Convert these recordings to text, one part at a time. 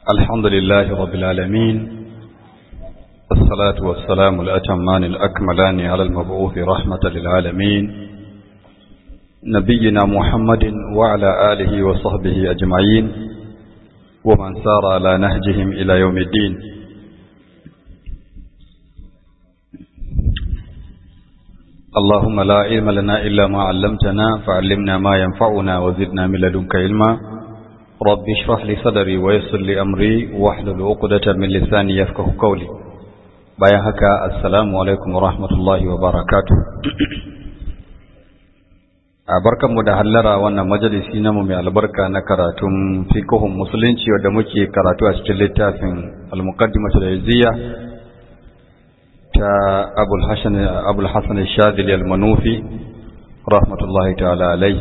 الحمد لله رب العالمين الصلاة والسلام الأتمان الأكملان على المبعوث رحمة للعالمين نبينا محمد وعلى آله وصحبه أجمعين ومن سار على نهجهم إلى يوم الدين اللهم لا علم لنا إلا ما علمتنا فعلمنا ما ينفعنا وزدنا من لدنك علما رب اشرح لي صدري ويسر لي أمري واحلل عقدة من لساني يفقه قولي bayan haka assalamu alaikum wa rahmatullahi wa barakatu a barkanmu da hallara wannan majalisi namu mai albarka na karatun fikihun musulunci wadda muke karatu a cikin littafin al-muqaddimatu da ta abul hassan shadili al-manufi rahmatullahi ta'ala alai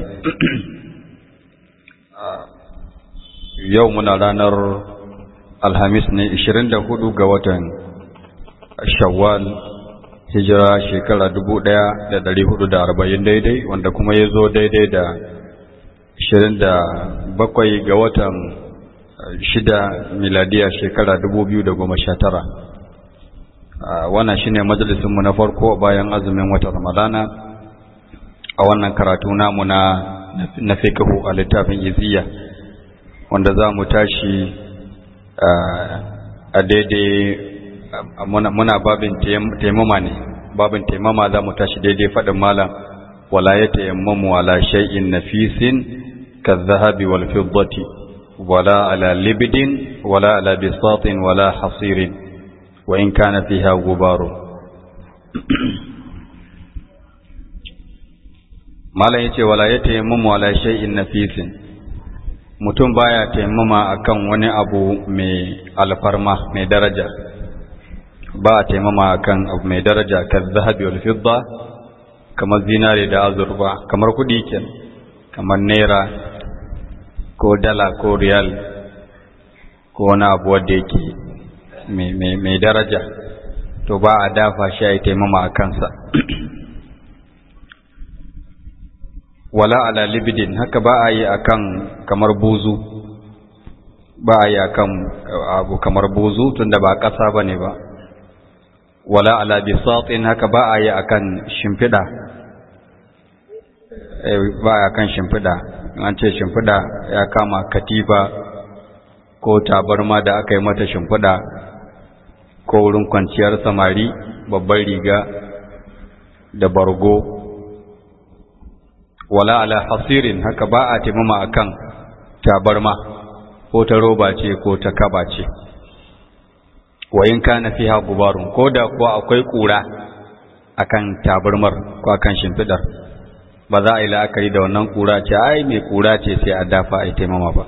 yau muna ranar alhamis ne 24 ga watan shawwal hijira shekara dubu ɗaya da ɗari hudu da arba'in daidai wanda kuma ya zo daidai da ashirin da bakwai ga watan shida miladiya shekara dubu biyu da goma sha tara wannan shine majalisinmu na farko bayan azumin watan ramadana a wannan karatu namu na na fiqhu a littafin iziya wanda za mu tashi a daidai muna babin taimama ne babin taimama za mu tashi daidai faɗin malam wala ya taimamu ala shay'in nafisin kadhahabi wal fiddati wala ala libdin wala ala bisatin wala hasirin wa in kana fiha gubaru malam yace wala ya taimamu ala shay'in nafisin mutum baya taimama akan wani abu mai alfarma mai daraja ba a taimama kan abu mai daraja kan zahabi wal fidda kamar zinare da azurfa kamar kudi ken kamar naira ko dala ko riyal ko wani abu wanda yake mai daraja to ba a dafa shi a taimama a kansa wala ala libidin haka ba a yi akan kamar buzu ba a yi akan abu kamar buzu tunda ba ƙasa ba ne ba wala ala bisatin haka ba a yi akan shimfiɗa ba a kan shimfiɗa an ce shimfiɗa ya kama katifa ko tabarma da aka yi mata shimfiɗa ko wurin kwanciyar samari babban riga da bargo wala ala hasirin haka ba a taimama akan tabarma ko ta roba ce ko ta kaba ce wa in kana fiha gubarun ko da kuwa akwai kura akan tabarmar ko akan shimfidar ba za a yi la'akari da wannan kura ce ai mai kura ce sai a dafa a yi taimama ba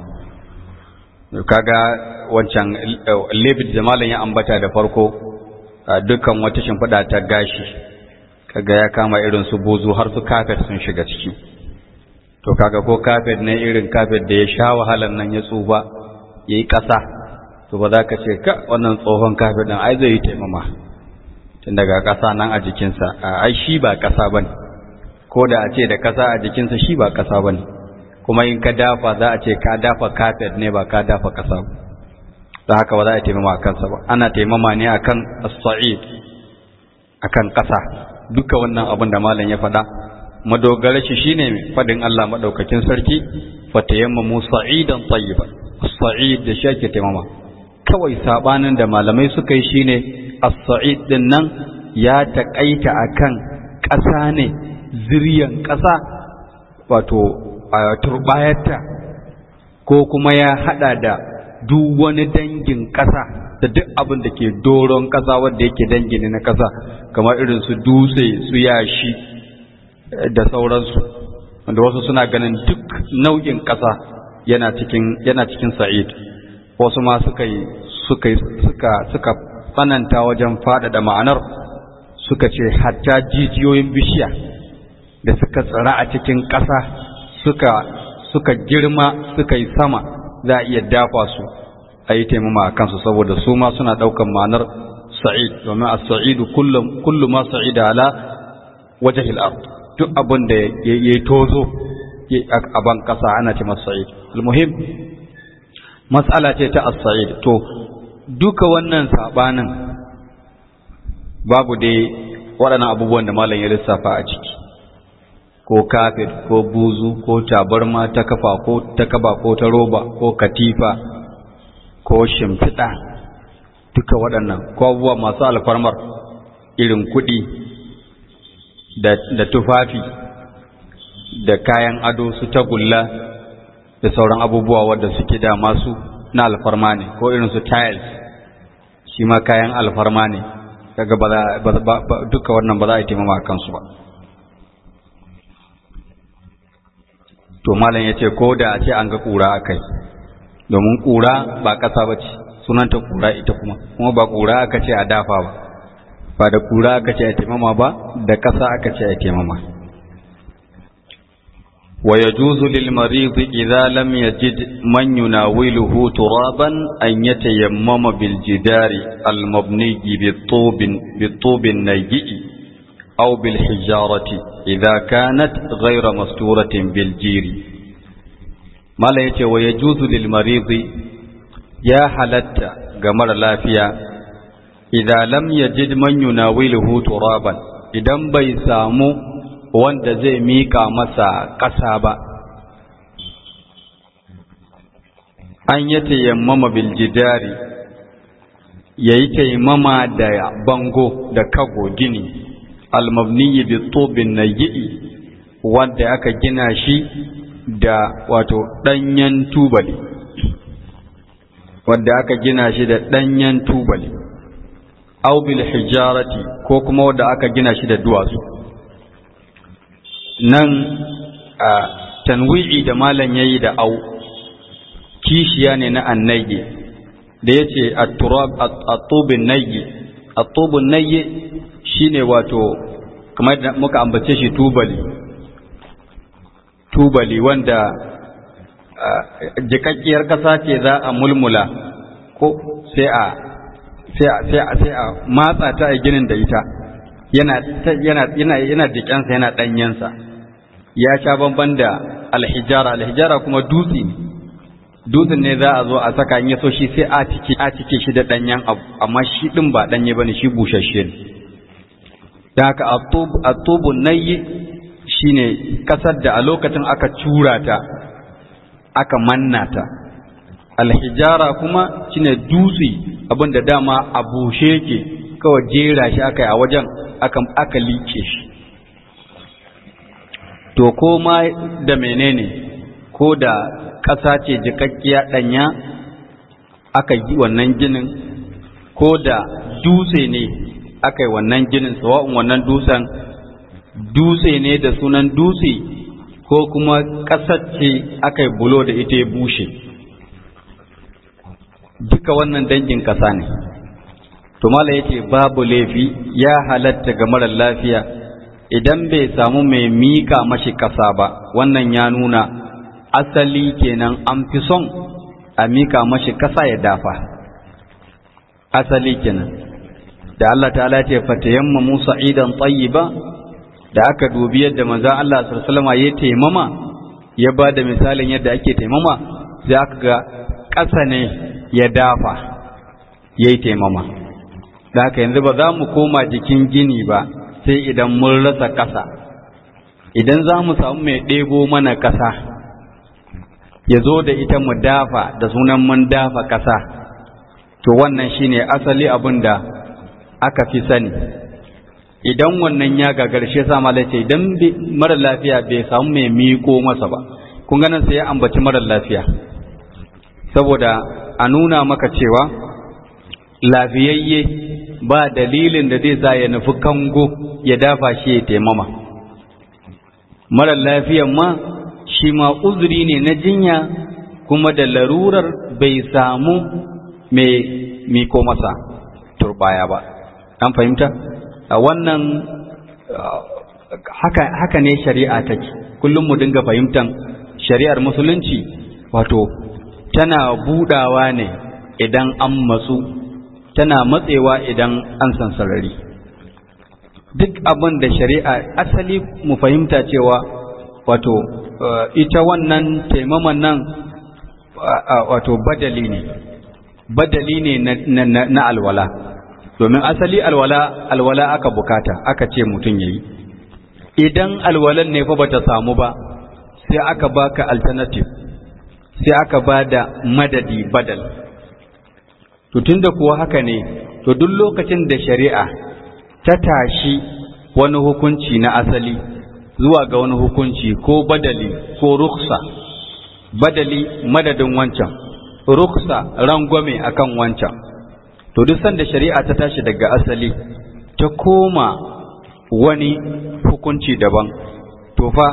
kaga wancan lebit da malam ya ambata da farko dukkan wata shimfida ta gashi kaga ya kama irin su bozu har su kafet sun shiga ciki to kaga ko kafet ne irin kafet da ya sha wahalar nan ya tsufa yayi ƙasa to ba za ka ce ka wannan tsohon kafin ɗin ai zai yi taimama tun daga ƙasa nan a jikinsa ai shi ba ƙasa ba ne ko da a ce da ƙasa a jikinsa shi ba ƙasa ba ne kuma in ka dafa za a ce ka dafa kafet ne ba ka dafa ƙasa ba don haka ba za a taimama a kansa ba ana taimama ne a kan as-sa'id a kan ƙasa duka wannan abin da malam ya faɗa madogara shi shine faɗin Allah maɗaukakin sarki fatayammamu sa'idan tayyiban as-sa'id da shi ake taimama kawai sabanin da malamai suka yi shine as-sa'id din nan ya taƙaita akan ƙasa ne zuriyan ƙasa wato a turbayarta ko kuma ya hada da duk wani dangin ƙasa da duk abin da ke doron ƙasa wanda yake dangin na ƙasa kamar irin su dutse su yashi da sauransu wanda wasu suna ganin duk nau'in ƙasa yana cikin yana cikin sa'id wasu ma suka yi suka suka suka tsananta wajen faɗaɗa ma'anar suka ce hatta jijiyoyin bishiya da suka tsira a cikin ƙasa suka suka girma suka yi sama za a iya dafa su a yi taimama a kansu saboda su ma suna ɗaukan ma'anar sa'id domin a sa'idu kullum ma sa'ida ala wajahil ard duk abin da ya yi tozo a ban ƙasa ana ce masa sa'id almuhim matsala ce ta as-sa'id to duka wannan sabanin babu dai waɗannan abubuwan da malam ya lissafa a ciki ko kafet ko buzu ko tabarma ta kafa ko ta kaba ko ta roba ko katifa ko shimfiɗa duka waɗannan ko abubuwa masu alfarmar irin kuɗi da tufafi da kayan ado su tagulla da sauran abubuwa wadda suke da masu na alfarma ne ko irin su tiles shi ma kayan alfarma ne daga ba duka wannan ba za a yi taimama kansu ba to malam ya ce ko da a ce an ga ƙura a kai domin ƙura ba ƙasa ba ce sunanta ƙura ita kuma kuma ba ƙura aka ce a dafa ba ba da ƙura aka ce a taimama ba da ƙasa aka ce a taimama wa yajuzu lil marid idza lam yajid man yunawiluhu turaban an yatayammama bil jidari al mabni bi tubin bi tubin nayyi aw bil hijarati idza kanat ghayra masturatin bil jiri mala yace wa yajuzu lil marid ya halatta ga mara lafiya idan lam yajid man yunawiluhu turaban idan bai samu wanda zai mika masa ƙasa ba an yi tayammama bil jidari yayi tayammama da bango da kago gini almabniyi bi tubin nayyi wanda aka gina shi da wato danyen tubali wanda aka gina shi da danyen tubali aw bil hijarati ko kuma wanda aka gina shi da duwatsu nan a tanwi'i da malam yayi da au kishiya ne na annayyi da yace at-turab at-tubun nayyi at-tubun nayyi shine wato kamar da muka ambace shi tubali tubali wanda jikakkiyar kasa ce za a mulmula ko sai a sai a sai a matsa ta a ginin da ita yana yana yana yana jikansa yana danyensa ya sha bamban da alhijara alhijara kuma dutse ne dutsen ne za a zo a saka in yaso shi sai a cike a cike shi da danyen abu amma shi din ba danye bane shi bushashe ne dan haka atubu nayi shine kasar da a lokacin aka cura ta aka manna ta alhijara kuma shine dutse abinda dama a bushe yake kawai jera shi aka yi a wajen aka aka liƙe shi to ko ma da menene ko da ƙasa ce jikakkiya ɗanya aka yi wannan ginin ko da dutse ne aka yi wannan ginin sawa'un wannan dutsen dutse ne da sunan dutse ko kuma ƙasar ce aka yi bulo da ita ya bushe duka wannan dangin ƙasa ne to mala yace babu laifi ya halatta ga marar lafiya idan bai samu mai mika mashi ƙasa ba wannan ya nuna asali kenan an fi son a mika mashi ƙasa ya dafa asali kenan da Allah ta'ala ce fatayamma Musa idan tayyiba da aka dubi yadda manzon Allah sallallahu alaihi wasallam ya taimama ya ba da misalin yadda ake taimama sai aka ga ƙasa ne ya dafa yayi taimama da haka yanzu ba za mu koma jikin gini ba sai idan mun rasa ƙasa idan za mu samu mai ɗebo mana ƙasa ya zo da ita mu dafa da sunan mun dafa ƙasa to wannan shine asali abin da aka fi sani idan wannan ya gagarshe sa malace idan mara lafiya bai samu mai miko masa ba kun ganin sai ya ambaci mara lafiya saboda a nuna maka cewa lafiyayye ba dalilin da zai sa ya nufi kango ya dafa shi ya taimama mara lafiyan ma shi ma uzuri ne na jinya kuma da larurar bai samu mai miko masa turbaya ba an fahimta a wannan haka, haka ne shari'a take kullum mu dinga fahimtan shari'ar musulunci wato tana budawa ne idan an matsu tana matsewa idan an san sarari duk abin da shari'a asali mu fahimta cewa wato ita wannan taimaman nan wato badali ne badali ne na alwala domin asali alwala alwala aka bukata aka ce mutum yayi idan alwalan ne fa bata samu ba sai aka baka alternative sai aka bada madadi badal to tunda kuwa haka ne to duk lokacin da shari'a ta tashi wani hukunci na asali zuwa ga wani hukunci ko badali ko ruksa badali madadin wancan ruksa rangwame akan wancan to duk sanda shari'a ta tashi daga asali ta koma wani hukunci daban to fa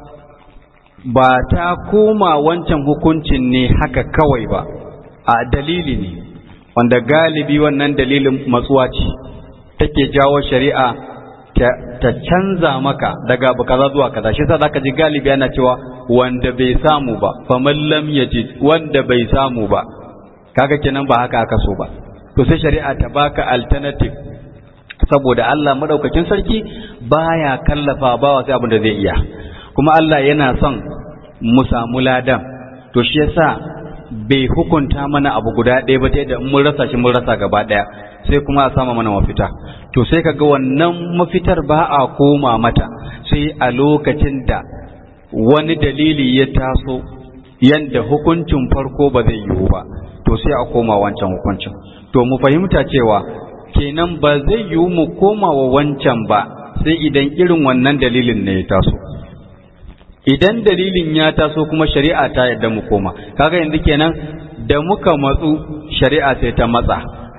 ba ta koma wancan hukuncin ne haka kawai ba a dalili ne wanda galibi wannan dalilin matsuwa ce take jawo shari'a ta canza maka daga abu kaza zuwa kaza shi yasa zaka ji galibi yana cewa wanda bai samu ba faman lam yajid wanda bai samu ba kaga kenan ba haka aka so ba to sai shari'a ta baka alternative saboda Allah madaukakin sarki baya kallafa bawa sai abin da zai iya kuma Allah yana son mu samu ladan to shi yasa bai hukunta mana abu guda ɗaya ba da mun rasa shi mun rasa gaba ɗaya sai kuma a sama mana mafita to sai kaga wannan mafitar ba a koma mata sai a lokacin da wani dalili ya taso yanda hukuncin farko ba zai yiwu ba to sai a koma wancan hukuncin to mu fahimta cewa kenan ba zai yiwu mu koma wa wancan ba sai idan irin wannan dalilin ne ya taso idan dalilin ya taso kuma shari'a ta yadda mu koma kaga yanzu kenan da muka matsu shari'a sai ta matsa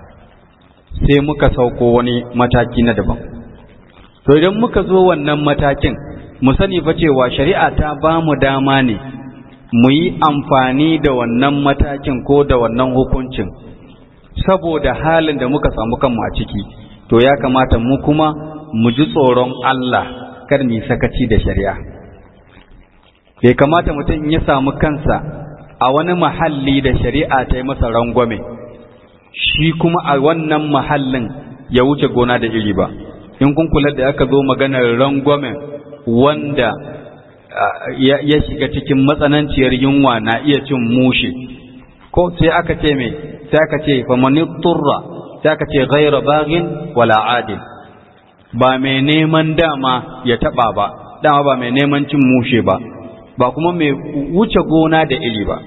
sai muka sauko wani mataki na daban to idan muka zo wannan matakin mu sani fa cewa shari'a ta ba mu dama ne mu yi amfani da wannan matakin ko da wannan hukuncin saboda halin da muka samu kanmu a ciki to ya kamata mu kuma mu ji tsoron Allah kar mu sakaci da shari'a bai kamata mutum ya samu kansa a wani mahalli da shari'a ta yi masa rangwame shi kuma a wannan mahallin ya wuce gona da iri ba in kun kula da aka zo maganar rangwamen wanda ya shiga cikin matsananciyar yunwa na iya cin mushe ko sai aka ce me sai aka ce famani turra sai aka ce ghaira bagin wala adil ba mai neman dama ya taba ba dama ba mai neman cin mushe ba ba kuma mai wuce gona da iri ba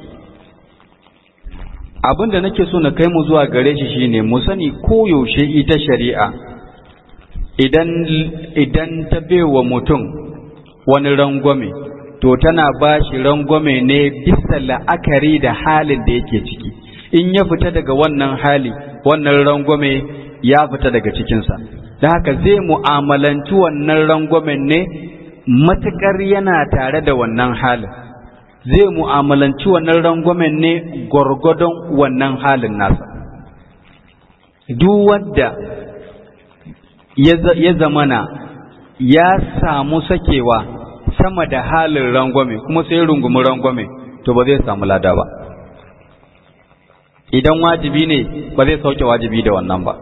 abin da nake so na kai mu zuwa gare shi shine mu sani koyaushe ita shari'a idan idan ta baiwa mutum wani rangwame to tana ba shi rangwame ne bisa la'akari da halin da yake ciki in ya fita daga wannan hali wannan rangwame ya fita daga cikinsa da haka zai mu'amalanci wannan rangwamen ne matuƙar yana tare da wannan halin zai mu'amalanci wannan rangwamen ne gwargwadon wannan halin nasa duk wadda ya zamana ya samu sakewa sama da halin rangwame kuma sai rungumi rangwame to ba zai samu lada ba idan wajibi ne ba zai sauke wajibi da wannan ba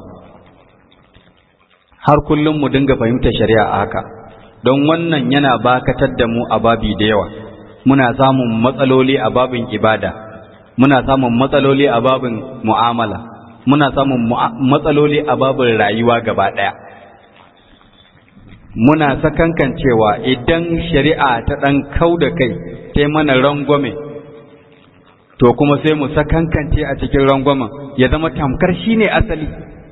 har kullum mu dinga fahimtar shari'a a haka don wannan yana bakatar da mu a babi da yawa muna samun matsaloli a babin ibada muna samun matsaloli a babin mu'amala muna samun matsaloli a babin rayuwa gaba ɗaya muna sakankan cewa idan shari'a ta ɗan kau da kai ta mana rangwame to kuma sai mu sakankance a cikin rangwamen ya zama tamkar shi ne asali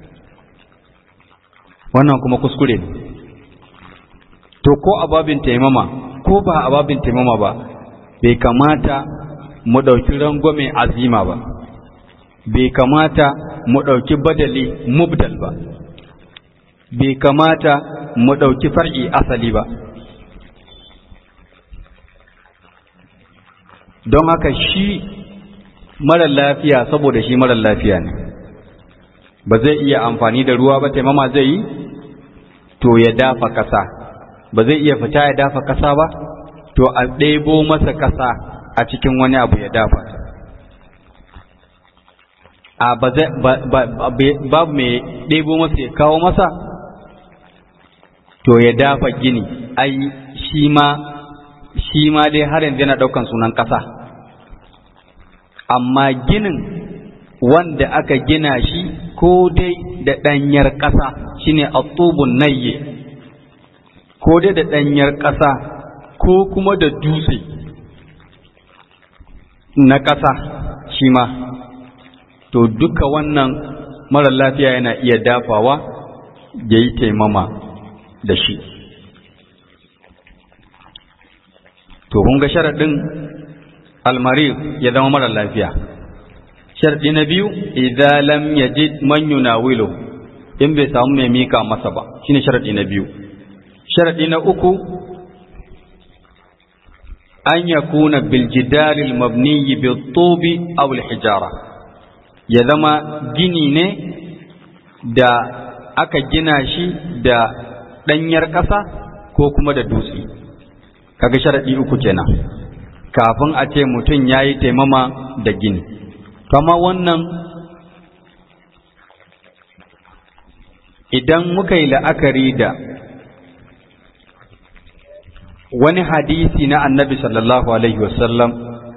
wannan kuma kuskure ne to ko a babin taimama ko ba a babin taimama ba bai kamata mu ɗauki rangwame azima ba bai kamata mu ɗauki badali mubdal ba bai kamata mu ɗauki far'i asali ba don haka shi marar lafiya saboda shi marar lafiya ne ba zai iya amfani da ruwa ba taimama zai yi to ya dafa ƙasa ba zai iya fita ya dafa ƙasa ba to a ɗebo masa ƙasa a cikin wani abu ya dafa ta a babu mai ɗebo masa ya kawo masa to ya dafa gini ai shi ma shi ma dai har yanzu yana ɗaukan sunan ƙasa amma ginin wanda aka gina shi ko dai da ɗanyar ƙasa shine atubun nayye ko dai da ɗanyar ƙasa ko kuma da dutse na ƙasa shi ma to duka wannan mara lafiya yana iya dafawa ya yi taimama da shi to kun ga sharaɗin almari ya zama mara lafiya sharaɗi na biyu idan lam yajid man yunawilu in bai samu mai mika masa ba shine sharaɗi na biyu sharaɗi na uku an yakuna bil jidaril mabniyi bil tubi aw al hijara ya zama gini ne da aka gina shi da ɗanyar ƙasa ko kuma da dutse kaga sharaɗi uku kenan kafin a ce mutum ya yi taimama da gini kama wannan idan muka yi la'akari da wani hadisi na annabi sallallahu alaihi wasallam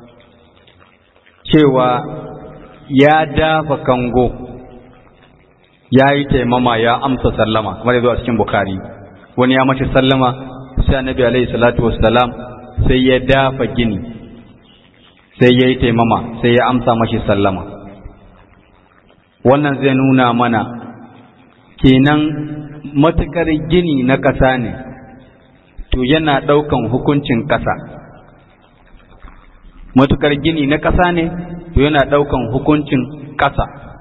cewa ya dafa kango ya yi taimama ya amsa sallama kamar ya zo a cikin bukari wani ya mace sallama sai annabi alaihi salatu wassalam sai ya dafa gini sai ya yi taimama sai ya amsa mashi sallama wannan zai nuna mana kenan matukar gini na ƙasa ne to yana ɗaukan hukuncin ƙasa matukar gini na ƙasa ne to yana ɗaukan hukuncin ƙasa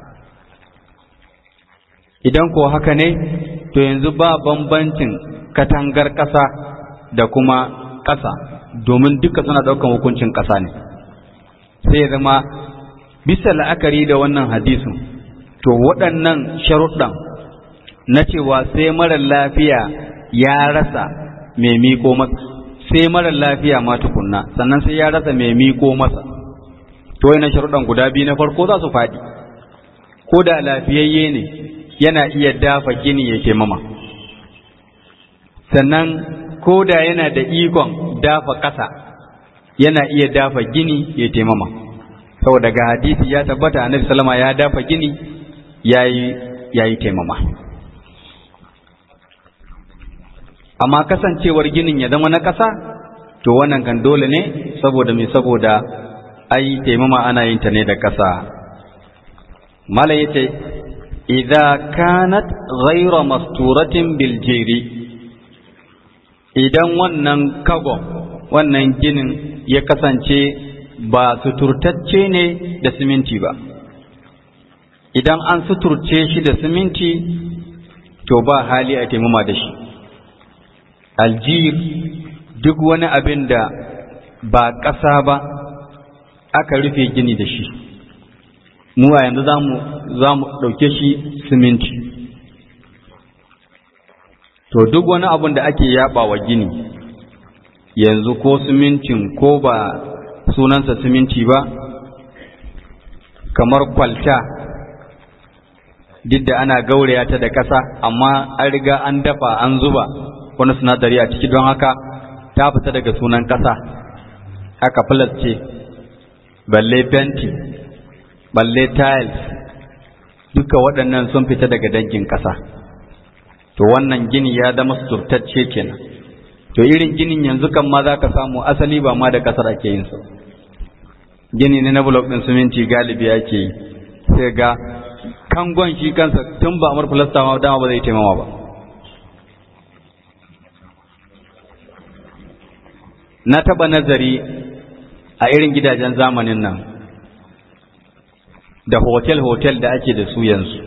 idan ko haka ne to yanzu ba bambancin katangar ƙasa da kuma ƙasa domin duka suna ɗaukan hukuncin ƙasa ne sai ya zama bisa la'akari da wannan hadisin to waɗannan sharuɗan na cewa sai marar lafiya ya rasa mai miko masa sai marar lafiya ma tukunna sannan sai ya rasa mai miko masa to yana sharuɗan guda biyu na farko za su faɗi ko da lafiyayye ne yana iya dafa gini ya ke mama sannan ko da yana da ikon dafa ƙasa yana iya dafa gini ya taimama saboda ga hadisi ya tabbata annabi sallama ya dafa gini yayi yayi taimama amma kasancewar ginin ya zama na ƙasa to wannan kan dole ne saboda me saboda ai taimama ana yin ta ne da ƙasa mala yace idza kanat ghayra masturatin bil jiri idan wannan kagon wannan ginin ya kasance ba suturtacce ne da siminti ba idan an suturce shi da siminti to ba hali a taimama da shi aljir duk wani abin da ba ƙasa ba aka rufe gini da shi mu a yanzu za mu ɗauke shi siminti to duk wani abin da ake yaba wa gini yanzu ko simintin ko ba sunansa siminti ba kamar kwalta duk da ana gauraya ta da ƙasa amma an riga an dafa an zuba wani sinadari a ciki don haka ta fita daga sunan ƙasa aka ce balle fenti balle tiles duka waɗannan sun fita daga dangin ƙasa to wannan gini ya zama suturtacce kenan to irin ginin yanzu kan ma za ka samu asali ba ma da ƙasar ake yin su gini ne na blok ɗin siminti galibi ake yi sai ga kangon shi kansa tun ba amur filasta ma dama ba zai taimama ba na taɓa nazari a irin gidajen zamanin nan da hotel-hotel da ake da su yanzu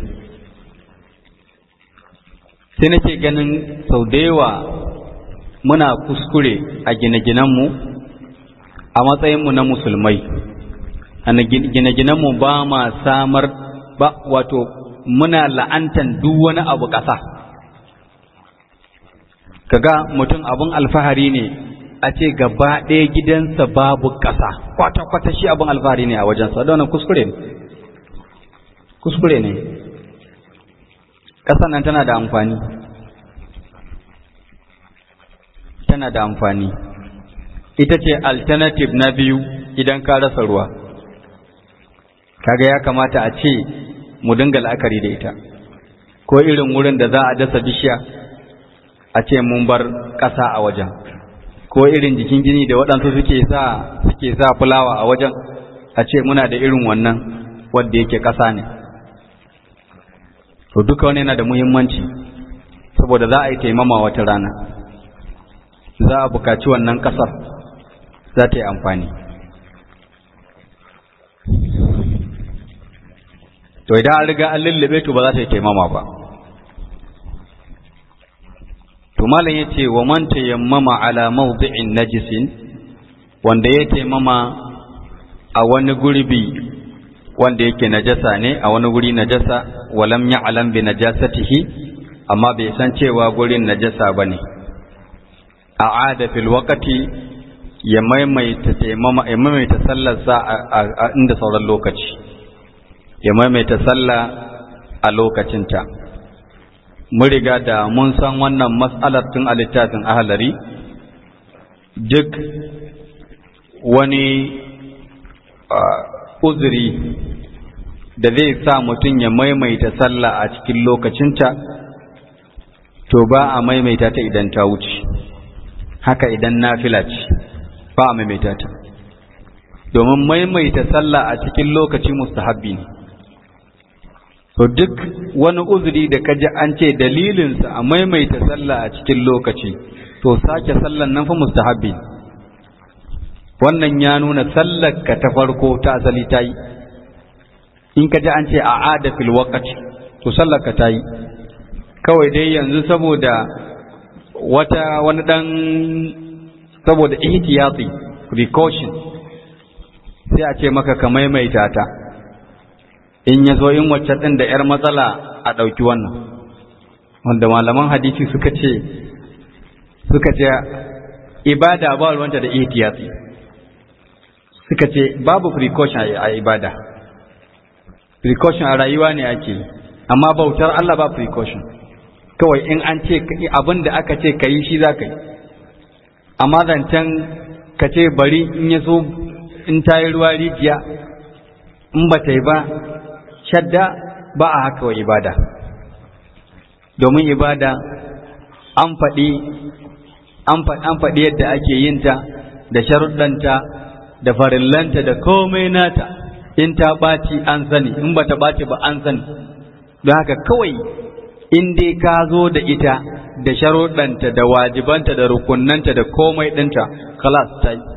sai nake ganin sau da yawa muna kuskure a gine-ginenmu a matsayinmu na musulmai a gine-ginenmu ba ma samar ba wato muna la'antan duk wani abu ƙasa kaga mutum abin alfahari ne a ce gaba ɗaya gidansa babu ƙasa kwata-kwata shi abin alfahari ne a wajensa da wannan kuskure ne kuskure ne ƙasan nan tana da amfani tana da amfani ita ce alternative na biyu idan ka rasa ruwa kaga ya kamata a ce mu dinga la'akari da ita ko irin wurin da za a dasa bishiya a ce mun bar ƙasa a wajen ko irin jikin gini da waɗansu suke sa suke sa fulawa a wajen a ce muna da irin wannan wanda yake ƙasa ne to duka wani yana da muhimmanci saboda za a yi taimama wata rana za a buƙaci wannan ƙasar za ta yi amfani to idan an riga an lullube to ba za ta yi taimama ba to malam ya ce wa man tayammama ala mawdi'in najisin wanda ya taimama a wani gurbi wanda yake najasa ne a wani guri najasa walam ya'lam bi najasatihi amma bai san cewa gurin najasa bane a'ada fil waqti ya maimaita taimama ya maimaita sallarsa a inda sauran lokaci ya maimaita sallah a lokacinta mun riga da mun san wannan mas'alar tun a littafin ahalari duk wani uzuri da zai sa mutum ya maimaita sallah a cikin lokacinta to ba a maimaita ta idan ta wuce haka idan nafila ce ba a maimaita ta domin maimaita sallah a cikin lokaci mustahabbi ne to duk wani uzuri da kaji an ce dalilinsa a maimaita sallah a cikin lokaci to sake sallan nan fa mustahabbi wannan ya nuna sallar ka ta farko ta asali ta yi in ka ji an ce a ada fil waqti to sallar ka ta yi kawai dai yanzu saboda wata wani dan saboda ihtiyati precaution sai a ce maka ka maimaita ta in ya zo in wacce ɗin da ‘yar matsala a ɗauki wannan wanda malaman hadisi suka ce suka ce ibada ba ruwanta da ihtiyati suka ce babu precaution a ibada precaution a rayuwa ne ake amma bautar Allah ba precaution kawai in an ce abin da aka ce ka yi shi za ka yi amma zancen ka ce bari in ya so in ta yi ruwa rijiya in ba ta yi ba shadda ba a haka wa ibada domin ibada an faɗi an faɗi yadda ake yinta da sharuɗanta da farillanta da komai nata in ta ɓaci an sani in ba ta ɓaci ba an sani don haka kawai in dai ka zo da ita da sharuɗanta da wajibanta da rukunanta da komai ɗinta kalas ta yi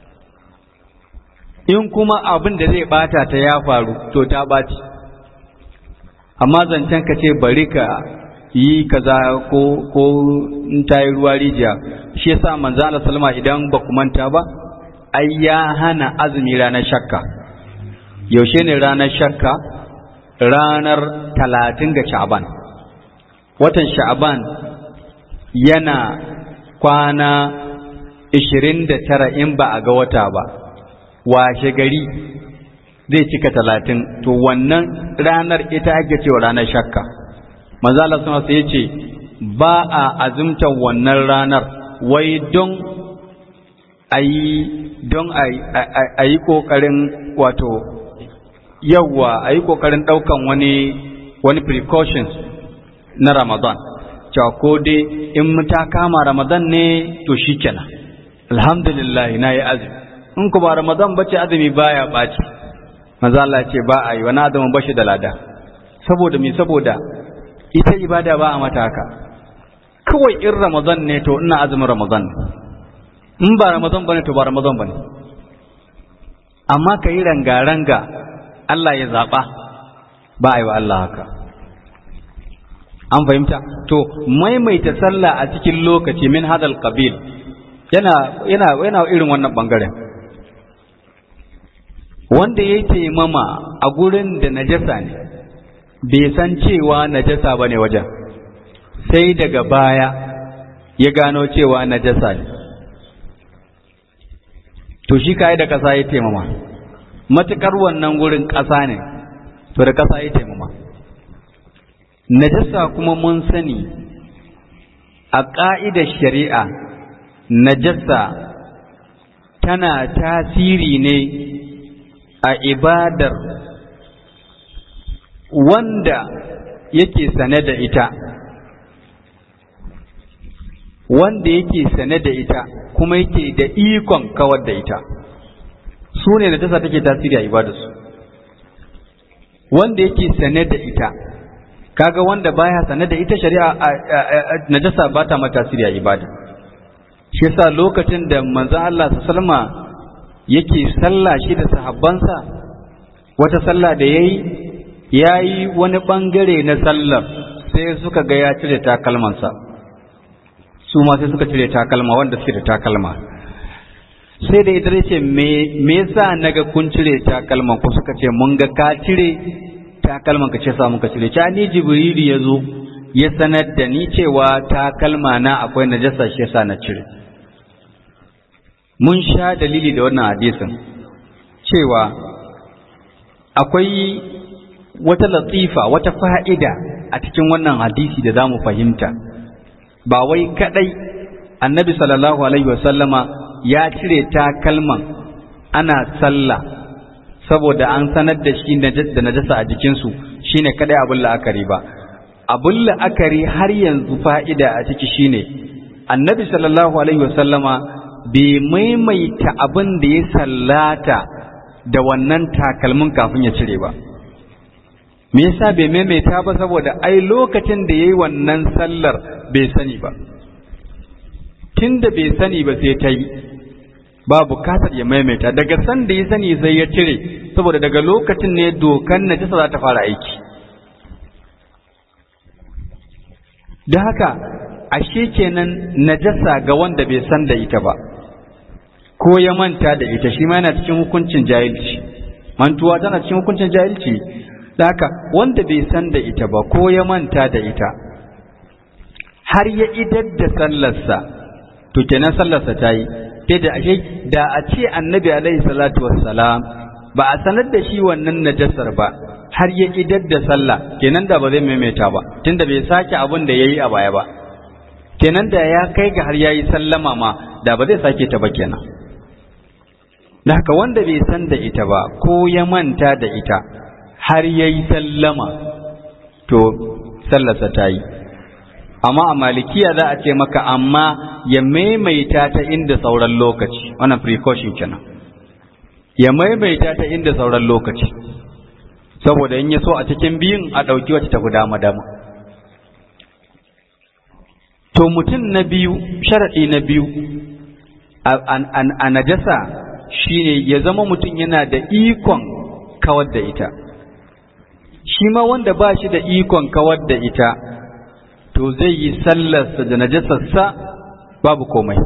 in kuma abin da zai ɓata ta ya faru to ta ɓaci amma zancen ka ce bari ka yi kaza ko ko in ta yi ruwa rijiya shi yasa manzo Allah sallama idan ba ku manta ba ai ya hana azumi ranar shakka yaushe ne ranar shakka ranar talatin ga sha'ban watan sha'ban yana kwana ishirin da tara in ba a ga wata ba washe gari zai cika talatin to wannan ranar ita ake cewa ranar shakka manzo Allah sun sai yace ba a azumtar wannan ranar wai don ayi don ayi kokarin wato yawa ayi kokarin daukan wani wani precautions na Ramadan cewa ko dai in ta kama Ramadan ne to shikenan alhamdulillah na yi azumi in ku ba Ramadan bace azumi baya baci manzo Allah ce ba a yi wani azumin bashi da lada saboda me saboda ita ibada ba a mata haka kawai in Ramadan ne to ina azumin Ramadan in ba Ramadan bane to ba Ramadan bane amma ka yi ranga-ranga Allah ya zaɓa ba a yi wa Allah haka an fahimta to maimaita sallah a cikin lokaci min hadal qabil yana yana yana irin wannan bangaren wanda ya taimama a gurin da najasa ne bai san cewa najasa ba ne wajen sai daga baya ya gano cewa najasa ne to shi ka da ƙasa ya taimama matuƙar wannan gurin ƙasa ne to da ƙasa ya taimama najasa kuma mun sani a ƙa'idar shari'a najasa tana tasiri ne a ibadar wanda yake sane da ita wanda yake sane da ita kuma yake da ikon kawar da ita su ne najasa take tasiri a ibadarsu wanda yake sane da ita kaga wanda baya sane da ita shari'a najasa ba ta mata tasiri a ibada shi yasa lokacin da manzon Allah sallama yake sallah shi da sahabbansa wata sallah da yayi yayi wani bangare na sallar sai suka ga ya cire takalmansa su ma sai suka cire takalma wanda suke da takalma sai da ita ce me me yasa naga kun cire takalman ku suka ce mun ga ka cire takalman ka ce sa muka cire cha ni jibrilu ya zo ya sanar da ni cewa takalma na akwai najasa shi yasa na cire mun sha dalili da wannan hadisin cewa akwai wata latifa wata fa'ida a cikin wannan hadisi da za mu fahimta ba wai kadai annabi sallallahu alaihi wasallama ya cire takalman ana sallah saboda an sanar da shi da najasa a jikinsu shine kadai abin la'akari ba abin la'akari har yanzu fa'ida a ciki shine annabi sallallahu alaihi wasallama bai maimaita abin da ya sallata da wannan takalmin kafin ya cire ba me yasa bai maimaita ba saboda ai lokacin da yayi wannan sallar bai sani ba tunda bai sani ba sai ta yi ba bukatar ya maimaita daga san da ya sani sai ya cire saboda daga lokacin ne dokan najasa za ta fara aiki da haka ashe kenan najasa ga wanda bai san da ita ba ko ya manta da ita shi ma yana cikin hukuncin jahilci mantuwa tana cikin hukuncin jahilci da haka wanda bai san da ita ba ko ya manta da ita har ya idar da sallarsa to kenan sallarsa ta yi sai da ashe da a ce annabi alaihi salatu wassalam ba a sanar da shi wannan najasar ba har ya idar da sallah kenan da ba zai maimaita ba tunda bai sake abin da yayi a baya ba kenan da ya kai ga har yayi sallama ma da ba zai sake ta ba kenan da haka wanda bai san da ita ba ko ya manta da ita har yayi sallama to sallarsa ta yi amma a malikiya za a ce maka amma ya maimaita ta inda sauran lokaci wannan precaution kenan ya maimaita ta inda sauran lokaci saboda in ya so a cikin biyun a ɗauki wacce ta dama dama to mutum na biyu sharaɗi na biyu a najasa shine ya zama mutum yana da ikon kawar da ita shi ma wanda ba shi da ikon kawar da ita to zai yi sallarsa da najasarsa babu komai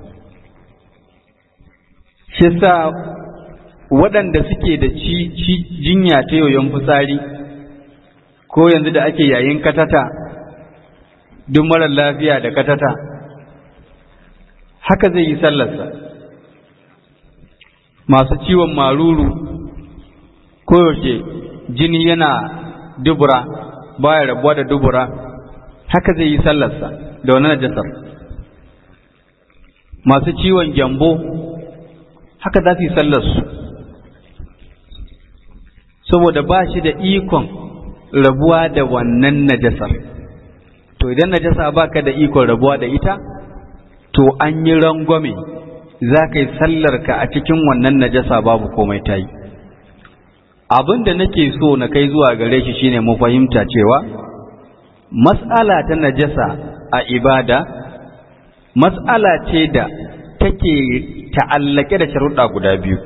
shi sa waɗanda suke da ci jinya ta yoyon fitsari ko yanzu da ake yayin katata duk marar lafiya da katata haka zai yi sallarsa masu ciwon maruru koyaushe jini yana dubura baya rabuwa da dubura haka zai yi sallarsa da wani najasar masu ciwon gyambo haka za su yi sallarsu saboda ba shi da ikon rabuwa da wannan najasar to idan najasa baka da ikon rabuwa da ita to an yi rangwame za ka yi sallarka a cikin wannan najasa babu komai ta yi abin da nake so na kai zuwa gare shi shine mu fahimta cewa mas'ala ta najasa a ibada mas'ala ce da take ta'allake da sharuɗa guda biyu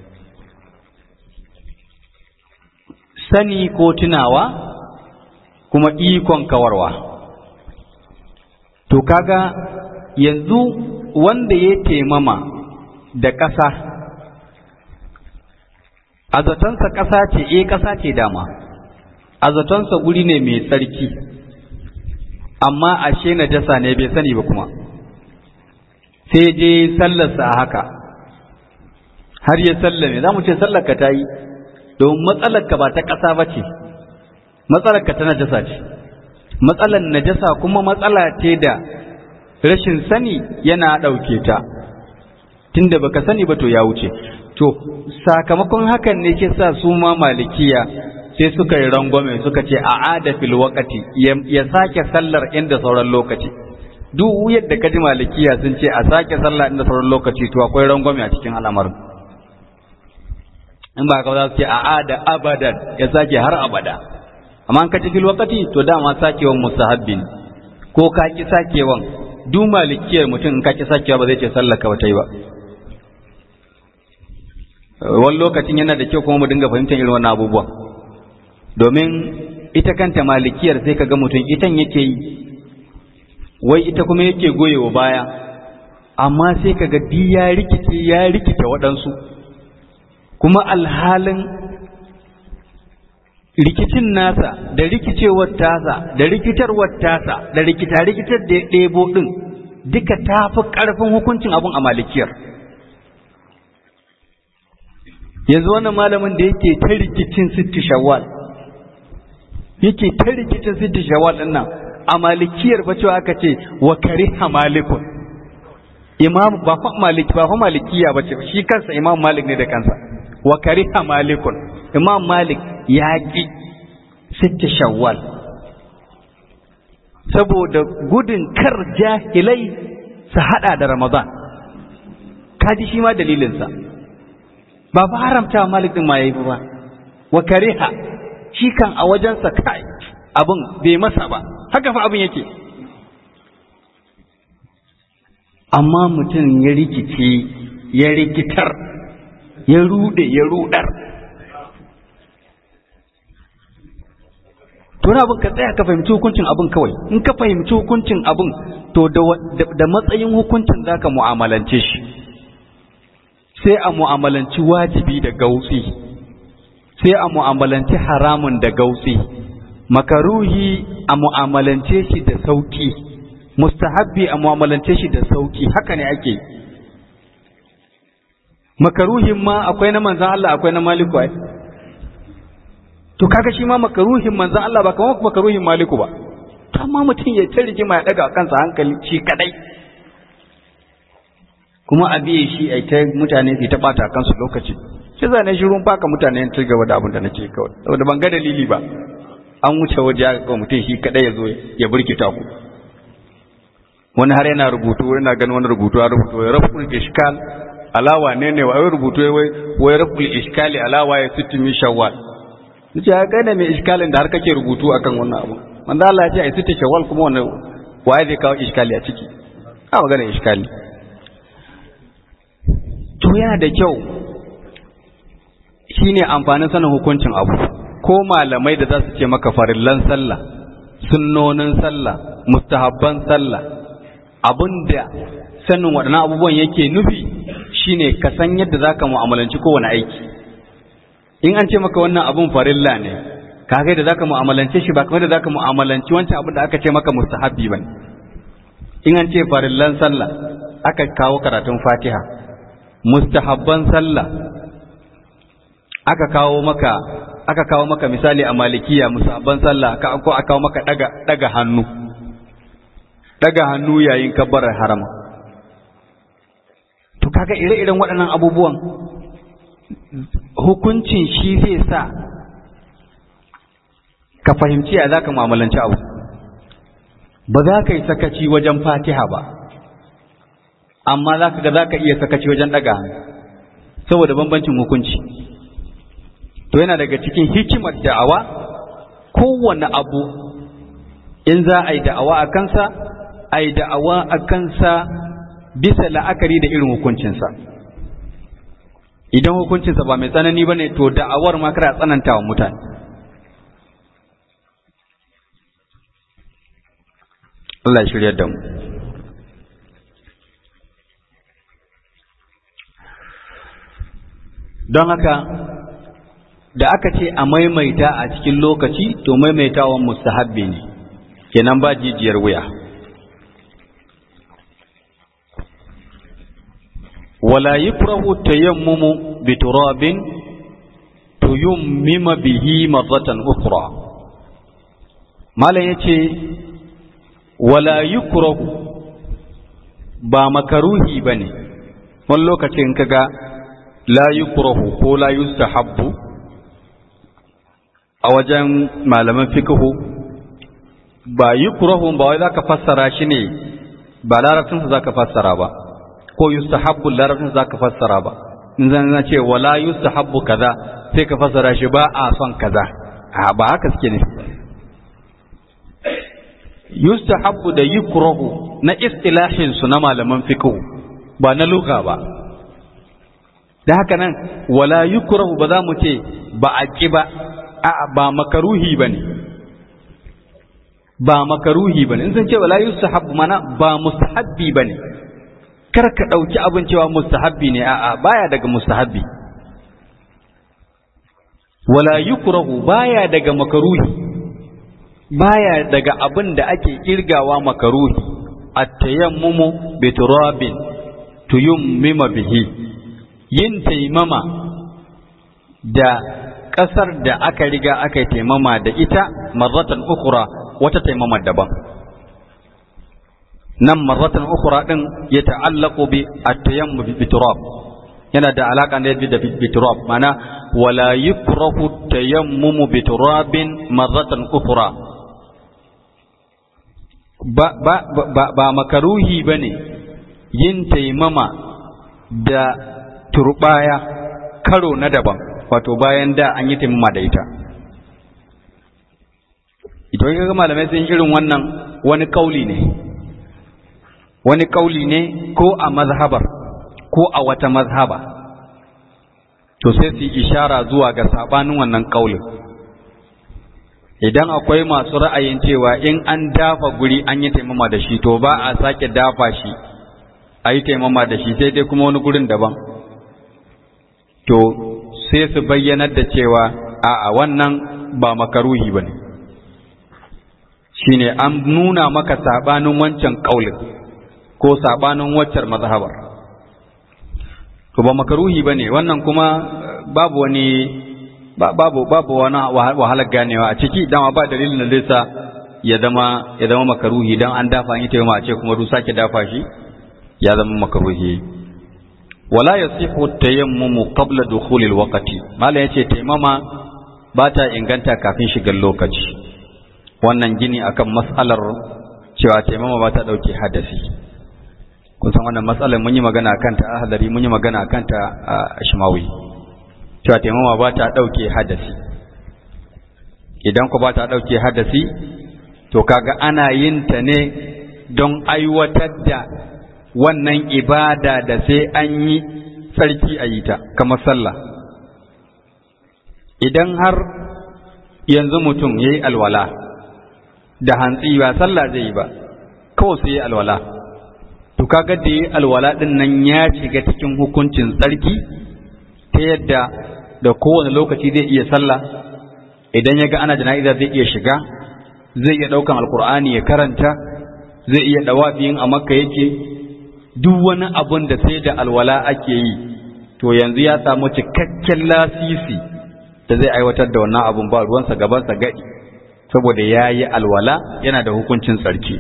sani ko tunawa kuma ikon kawarwa to kaga yanzu wanda ya temama da ƙasa a zatonsa ƙasa ce eh ƙasa ce dama a zatonsa guri ne mai tsarki amma ashe najasa ne bai sani ba kuma sai je sallarsa a haka har ya sallame za mu ce sallarka ta yi domin matsalarka ba ta ƙasa ba ce matsalarka ta najasa ce matsalar najasa kuma matsala ce da rashin sani yana ɗauke ta tunda baka sani ba to ya wuce to sakamakon hakan ne ke sa su ma malikiya sai suka yi rangwame suka ce a ada fil waqati ya sake sallar inda sauran lokaci duk yadda ka ji malikiya sun ce a sake sallah inda sauran lokaci to akwai rangwame a cikin al'amarin in ba ka za su ce a ada abadan ya sake har abada amma an ka ci fil waqati to dama sakewan musahabbin ko ka ki sakewan duk malikiyar mutum in ka ki sakewa ba zai ce sallar ka ba ta yi ba wani lokacin yana da kyau kuma mu dinga fahimtar irin wannan abubuwan domin ita kanta malikiyar sai kaga mutum itan yake yi wai ita kuma yake goyewa baya amma sai kaga di ya rikice ya rikice waɗansu kuma alhalin rikicin nasa da rikicewar tasa da rikitarwar tasa da rikita rikitar da ya ɗebo ɗin duka ta fi ƙarfin hukuncin abun a malikiyar yanzu wannan malamin da yake ta rikicin sitti shawwal yake ta rikicin sitti shawwal din nan a malikiyar fa cewa aka ce wa kariha malikun imam ba fa maliki ba fa malikiya ba ce shi kansa imam malik ne da kansa wa kariha malikun imam malik ya ki sitti shawwal saboda gudun kar jahilai su hada da ramadan kaji shi ma dalilinsa ba fa haramta malik din ma yayi ba wa kariha shi kan a wajensa kai abin bai masa ba haka fa abin yake amma mutum ya rikice ya rikitar ya rude ya rudar to na abin ka tsaya ka fahimci hukuncin abin kawai in ka fahimci hukuncin abin to da matsayin hukuncin zaka mu'amalance shi sai a mu'amalanci wajibi da gautsi sai a mu'amalanci haramun da gautsi makaruhi a mu'amalance shi da sauki mustahabbi a mu'amalance shi da sauki haka ne ake makaruhin ma akwai na manzan Allah akwai na maliku ai to kaga shi ma makaruhin manzan Allah ba kamar makaruhin maliku ba amma mutum ya ta rigima ya daga kansa hankali shi kadai kuma a biye shi a ta mutane su ta bata kansu lokaci shi za na shirun baka mutane ta gaba da abin da nake kawai saboda ban ga dalili ba an wuce waje ya ga mutum shi kadai ya zo ya burkita ku wani har yana rubutu yana ganin wani rubutu a rubutu ya raful iskal alawa ne ne wai rubutu wai wai raful iskali alawa ya sitti min shawwal nace ya kai ne mai iskalin da har kake rubutu akan wannan abu manzo Allah ya ce ai sitti shawwal kuma wannan waye zai kawo iskali a ciki a magana iskali to yana da kyau shine amfanin sanin hukuncin abu ko malamai da za su ce maka farillan sallah sunnonin sallah mustahabban sallah abinda sanin waɗannan abubuwan yake nufi shine ka san yadda zaka mu'amalanci kowane aiki in an ce maka wannan abun farilla ne kaga da zaka mu'amalance shi ba kamar da zaka mu'amalanci wancan abin da aka ce maka mustahabbi bane in an ce farillan sallah aka kawo karatun fatiha mustahabban sallah aka kawo maka aka kawo maka misali a malikiya mustahabban sallah aka ko aka kawo maka daga daga hannu daga hannu yayin kabbarar harama to kaga ire-iren waɗannan abubuwan hukuncin shi zai sa ka fahimci ya za ka mu'amalanci abu ba za ka yi sakaci wajen fatiha ba amma za ka ga za ka iya sakaci wajen ɗaga saboda bambancin hukunci to yana daga cikin hikimar da'awa kowane abu in za a yi da'awa a kansa a yi da'awa a kansa bisa la'akari da irin hukuncinsa idan hukuncinsa ba mai tsanani ba ne to da'awar ma kada tsananta wa mutane Allah shirya da mu don haka da aka ce a maimaita a cikin lokaci to maimaitawan mustahabbi ne kenan ba jijiyar wuya wala yukrahu tayammumu bi turabin tuyammima bihi marratan ukhra malam yace wala yukrahu ba makaruhi bane wani lokacin kaga la yukrahu ko la yustahabbu a wajen malaman fikihu ba yi kurahun ba wai za ka fassara shi ne ba larabcinsa za ka fassara ba ko yustahabbu larabcinsa za ka fassara ba in zan zan ce wala yustahabbu kaza sai ka fassara shi ba a son kaza a ba haka suke ne yustahabbu da yukrahu na istilahin su na malaman fiqh ba na lugha ba da haka nan wala yukrahu ba za mu ce ba a ki ba a ba makaruhi bane ba makaruhi bane in sun ce wala yustahabbu mana ba mustahabbi bane kar ka dauki abin cewa mustahabbi ne a'a baya daga mustahabbi wala yukrahu baya daga makaruhi baya daga abin da ake kirgawa makaruhi at-tayammumu bi turabin tuyammima bihi yin taimama da ƙasar da aka riga aka taimama da ita marratan ukura wata taimama daban nan marratan ukura din ya ta'allaqu bi at-tayammum bi turab yana da alaka ne da bi turab mana wala yukrahu tayammumu bi turabin marratan ukura ba ba ba, ba makaruhi bane yin taimama da turbaya karo na daban wato bayan da an yi taimama da ita idan ga malamai sun irin wannan wani kauli ne wani kauli ne ko a mazhabar ko a wata mazhaba to sai su ishara zuwa ga sabanin wannan kaulin idan akwai masu ra'ayin cewa in an dafa guri an yi taimama da shi to ba a sake dafa shi a yi taimama da shi sai dai kuma wani gurin daban to sai su bayyanar da cewa a wannan ba makaruhi ba ne shi ne an nuna maka saɓanin wancan ƙaulin ko saɓanin waccar mazhabar to ba makaruhi ba ne wannan kuma babu wani babu babu wani wahalar ganewa a ciki dama ba dalilin da zai sa ya zama ya zama makaruhi dan an dafa an yi taimama a ce kuma du sake dafa shi ya zama makaruhi wala yasihu tayammumu qabla dukhulil waqti mallan yace taimama ba ta inganta kafin shigar lokaci wannan gini akan mas'alar cewa taimama ba ta dauke hadasi kun san wannan matsalar mun yi magana akan ta ahlari mun yi magana akan ta a ashmawi cewa taimama ba ta dauke hadasi idan ku ba ta dauke hadasi to kaga ana yin ta ne don aiwatar da wannan ibada da sai an yi tsarki a yi ta kamar sallah idan har yanzu mutum ya yi alwala da hantsi ba sallah zai yi ba kawai sai yi alwala to kaga da yi alwala din nan ya shiga cikin hukuncin tsarki ta yadda da kowane lokaci zai iya sallah idan ya ga ana jana'iza zai iya shiga zai iya ɗaukan alkur'ani ya karanta zai iya ɗawafiyin a makka yake duk wani abun da sai da alwala ake yi to yanzu ya samu cikakken lasisi da zai aiwatar da wannan abun ba ruwansa gabansa gadi saboda ya yi alwala yana da hukuncin tsarki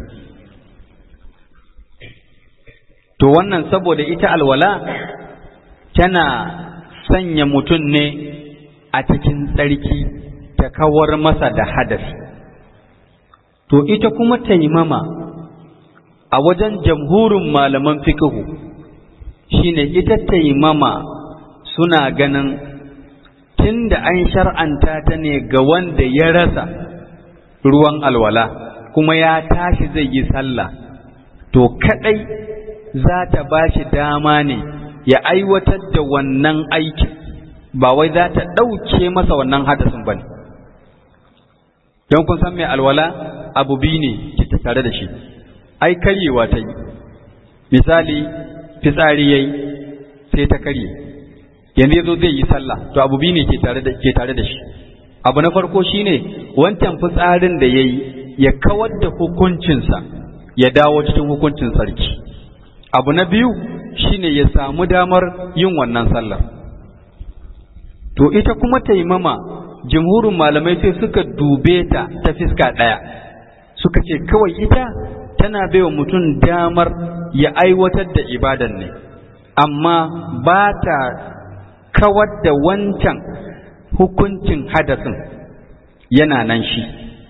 to wannan saboda ita alwala tana sanya mutum ne a cikin tsarki ta kawar masa da hadasi to ita kuma taimama a wajen jamhurin malaman fikihu shine ita taimama suna ganin tunda an shar'anta ta ne ga wanda ya rasa ruwan alwala kuma ya tashi zai yi sallah to kadai za ta ba shi dama ne ya aiwatar da wannan aikin ba wai za ta ɗauke masa wannan hadasin ba ne don kun san mai alwala abu biyu ne ke tare da shi ai karyewa ta yi misali fitsari yayi sai ta karye yanzu yazo zai yi sallah to abu biyu ne ke tare da ke tare da shi abu na farko shine wancan fitsarin da yayi ya kawar da hukuncinsa ya dawo cikin hukuncin sarki abu na biyu shine ya samu damar yin wannan sallar to ita kuma taimama jumhurin malamai sai suka dube ta ta fiska ɗaya suka ce kawai ita tana baiwa mutum damar ya aiwatar da ibadan ne amma ba ta kawar da wancan hukuncin hadasin yana nan shi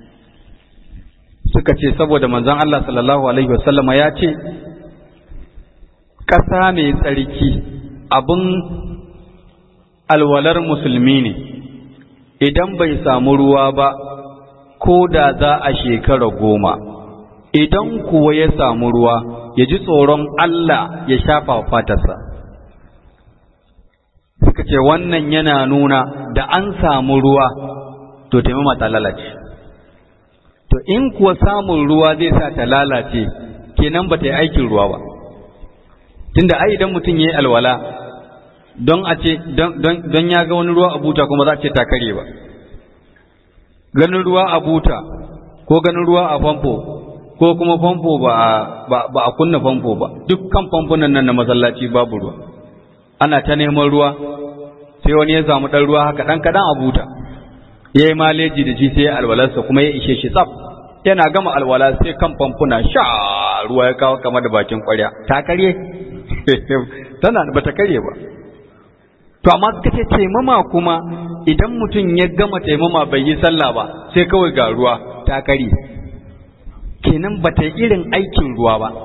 suka ce saboda manzon Allah sallallahu alaihi wasallama ya ce ƙasa mai tsarki abin alwalar musulmi ne idan bai samu ruwa ba ko da za a shekara goma idan kuwa ya samu ruwa ya ji tsoron Allah ya shafa fatarsa suka ce wannan yana nuna da an samu ruwa to taimama ta lalace to in kuwa samun ruwa zai sa ta lalace kenan ba ta yi aikin ruwa ba tunda ai idan mutum ya yi alwala don a ce don ya ga wani ruwa a buta kuma za a ce ta kare ba ganin ruwa a buta ko ganin ruwa a famfo ko kuma famfo ba a kunna famfo ba dukkan famfunan nan na masallaci babu ruwa ana ta neman ruwa sai wani ya samu ɗan ruwa haka ɗan kaɗan a buta ya yi maleji da shi sai ya alwalarsa kuma ya ishe shi tsaf yana gama alwala sai kan famfuna sha ruwa ya kawo kama da bakin ƙwarya ta karye tana ba ta karye ba to amma suka ce taimama kuma idan mutum ya gama taimama bai yi sallah ba sai kawai ga ruwa ta karye kenan ba ta yi irin aikin ruwa ba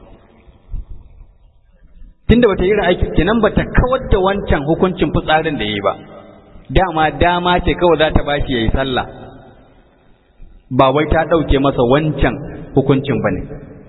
tunda ba ta yi irin aikin kenan ba ta kawar da wancan hukuncin fitsarin da ya yi ba dama dama ce kawai za ta bashi ya yi sallah ba wai ta ɗauke masa wancan hukuncin ba ne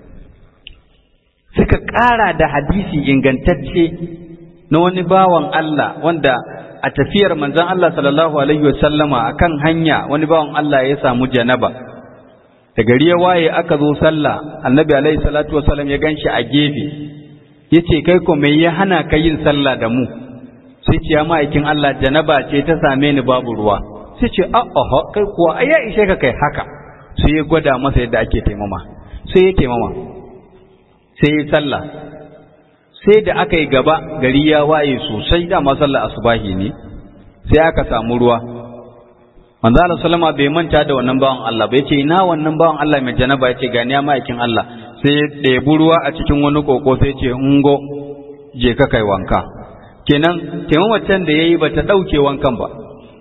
suka ƙara da hadisi ingantacce na wani bawan Allah wanda a tafiyar manzon Allah sallallahu alaihi wasallama akan hanya wani bawan Allah ya samu janaba da gari ya waye aka zo sallah annabi alaihi salatu wasallam ya ganshi a gefe yace kai ko me ya hana ka yin sallah da mu sai ce ya ma'aikin Allah janaba ce ta same ni babu ruwa sai ce a'a kai kuwa ai ya ishe ka kai haka sai ya gwada masa yadda ake taimama sai ya taimama sai ya sallah sai da aka yi gaba gari ya waye sosai dama sallah asubahi ne sai aka samu ruwa manzo Allah sallama bai manta da wannan bawan Allah ba yace ina wannan bawan Allah mai janaba yace gani ya ma'aikin Allah sai ya ɗebi ruwa a cikin wani koko sai ce ungo je ka kai wanka kenan taimamacin da yayi bata dauke wankan ba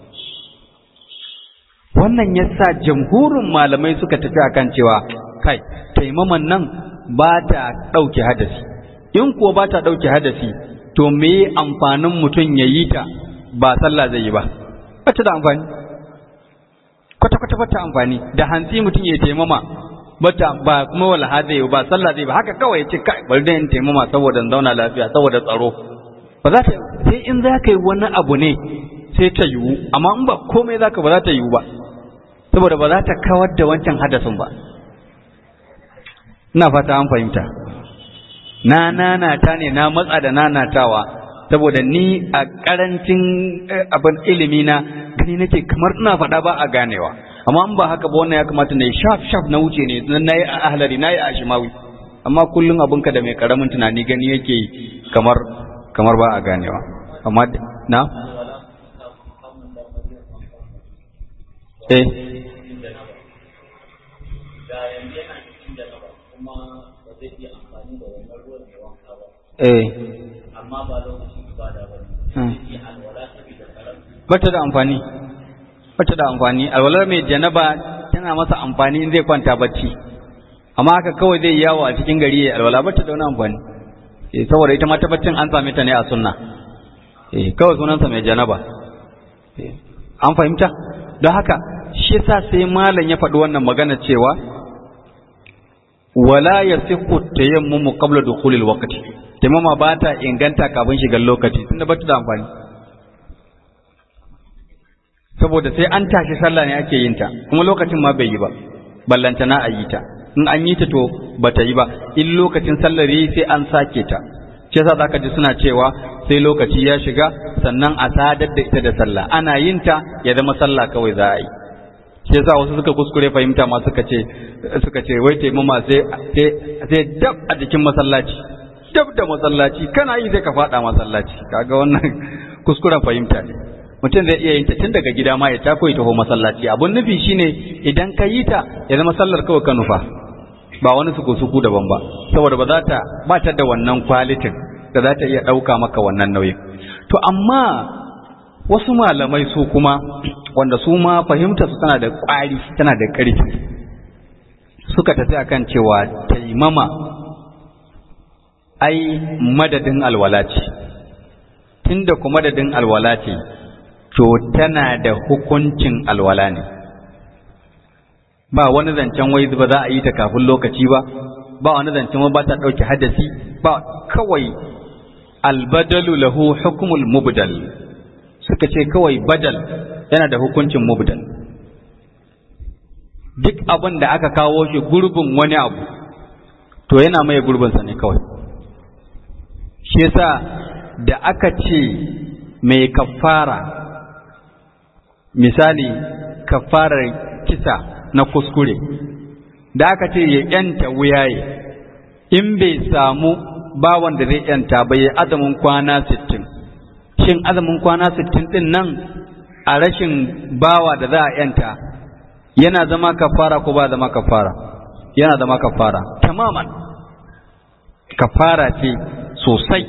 wannan yasa jamhurin malamai suka tafi akan cewa kai taimaman nan ba ta dauke hadasi in kuwa ba ta dauke hadasi to me amfanin mutum ya yi ta ba sallah zai yi ba ba ta da amfani kwata-kwata ba ta amfani da hantsi mutum ya taimama bata ba kuma wala zai ba sallah zai ba haka kawai ce kai bari da in taimama saboda zauna lafiya saboda tsaro ba za ta sai in za ka yi wani abu ne sai ta yiwu amma in ba komai za ka ba za ta yiwu ba saboda ba za ta kawar da wancan hadasin ba ina fata an fahimta na nanata ne na matsa da nanatawa saboda ni a karancin abin ilimi na gani nake kamar ina faɗa ba a ganewa amma in ba haka ba wannan ya kamata na yi shaf shaf na wuce ne na yi a ahlari na yi a shimawi amma kullum abinka da mai karamin tunani gani yake yi kamar kamar ba a ganewa amma na eh eh amma ba lokacin ibada ba ne alwala saboda karam bata da amfani bata da amfani alwalar mai janaba tana masa amfani in zai kwanta bacci amma haka kawai zai yawo a cikin gari ya alwala bata da wani amfani eh saboda ita ma ta baccin an same ta ne a sunna eh kawai sunansa mai janaba eh an fahimta don haka shi yasa sai malam ya faɗi wannan magana cewa wala yasihu tayammumu qabla dukhulil waqti taimama ba ta inganta kafin shigar lokaci tunda ba ta da amfani saboda sai an tashi sallah ne ake yin ta kuma lokacin ma bai yi ba ballantana a yi ta in an yi ta to ba ta yi ba in lokacin sallar yi sai an sake ta shi yasa zaka ji suna cewa sai lokaci ya shiga sannan a sadar da ita da sallah ana yin ta ya zama sallah kawai za a yi shi yasa wasu suka kuskure fahimta ma suka ce suka ce wai taimama sai sai dab a jikin masallaci dab da masallaci kana yi sai ka fada masallaci kaga wannan kuskuren fahimta ne mutum zai iya yin ta tun daga gida ma ya tako ya taho masallaci abun nufi shine idan ka yi ta ya zama sallar kawai ka nufa ba wani suku suku daban ba saboda ba za ta ba ta da wannan kwalitin da za ta iya ɗauka maka wannan nauyin to amma wasu malamai su kuma wanda su ma fahimta su tana da ƙwari tana da ƙarfi suka tafi akan cewa taimama ai madadin alwala ce tunda ku madadin alwala ce to tana da hukuncin alwala ne ba wani zancen wai ba za a yi ta kafin lokaci ba ba wani zancen ba ta ɗauki hadasi ba kawai albadalu lahu hukumul mubdal suka ce kawai badal yana da hukuncin mubdal duk abin da aka kawo shi gurbin wani abu to yana mai gurbinsa ne kawai shi yasa da aka ce mai kafara misali kafarar kisa na kuskure da aka ce ya yanta wuyaye in bai samu bawan da zai yanta ba ya azumin kwana sittin shin azumin kwana sittin din nan a rashin bawa da za a yanta yana zama kafara ko ba zama kafara yana zama kafara tamaman kafara ce sosai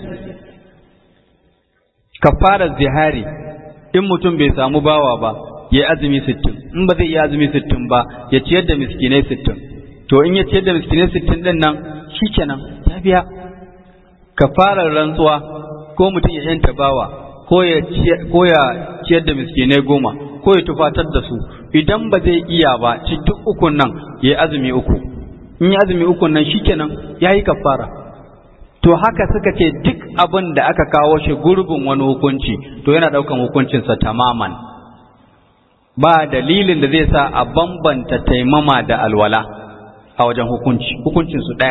kafarar zihari in mutum bai samu bawa ba ya azumi sittin in ba zai iya azumi sittin ba ya ciyar da miskinai sittin to in ya ciyar da miskinai sittin din nan shikenan ya biya kafarar rantsuwa ko mutum ya yanta bawa ko ya ciyar da miskinai goma ko ya tufatar da su idan ba zai iya ba cikin ukun nan ya azumi uku in ya azumi ukun nan shikenan ya yi kafara to haka suka ce duk abin da aka kawo shi gurbin wani hukunci to yana ɗaukan hukuncinsa tamaman ba dalilin da zai sa a bambanta taimama da alwala a wajen hukunci hukuncinsu ɗaya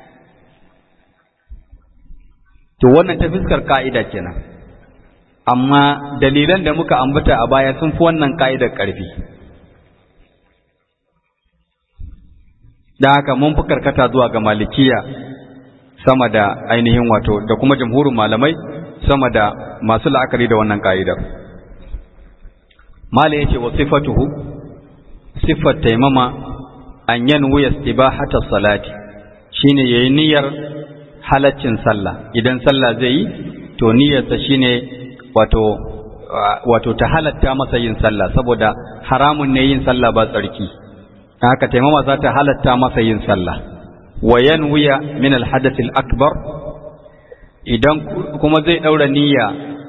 to wannan ta fuskar ka'ida kenan amma dalilan da muka ambata a baya sun fi wannan ka'idar ƙarfi da haka mun fi karkata zuwa ga malikiya sama da ainihin wato da kuma jamhurin malamai sama da masu la'akari da wannan ka'idar mala yace wa sifatuhu sifat taimama an yanwu istibahata salati shine yayi niyyar halaccin sallah idan sallah zai yi to niyyarsa shine wato wato ta halatta masa yin sallah saboda haramun ne yin sallah ba tsarki haka taimama za ta halatta masa yin sallah wa yanwiya min alhadath akbar idan kuma zai daura niyya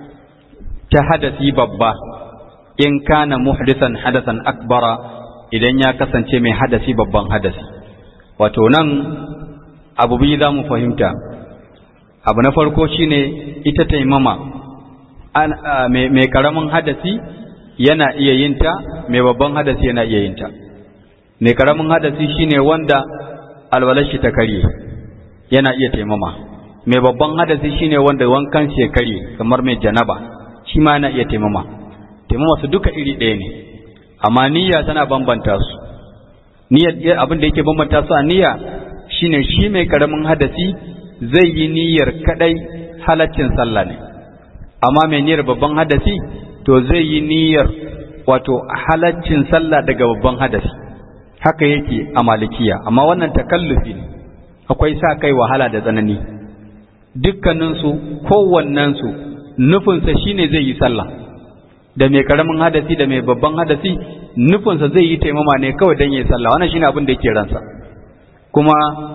ta hadasi babba in kana muhdisan hadasan akbara idan ya kasance mai hadasi babban hadasi wato nan abu biyu za mu fahimta abu na farko shine ita taimama mai karamin hadasi yana iya yinta mai babban hadasi yana iya yinta mai karamin hadasi shine wanda alwalar shi ta karye yana iya taimama mai babban hadasi shine wanda wankan shi ya karye kamar mai janaba shi ma yana iya taimama taimama su duka iri ɗaya ne amma niyya tana bambanta su niyyar abin da yake bambanta su a niyya shine shi mai karamin hadasi zai yi niyyar kadai halaccin sallah ne amma mai niyyar babban hadasi to zai yi niyyar wato halaccin sallah daga babban hadasi haka yake a malikiya amma wannan takallufi ne akwai sa kai wahala da tsanani dukkaninsu kowannensu nufinsa shine zai yi sallah da mai karamin hadasi da mai babban hadasi nufinsa zai yi taimama ne kawai don yi sallah wannan shine abin da yake ransa kuma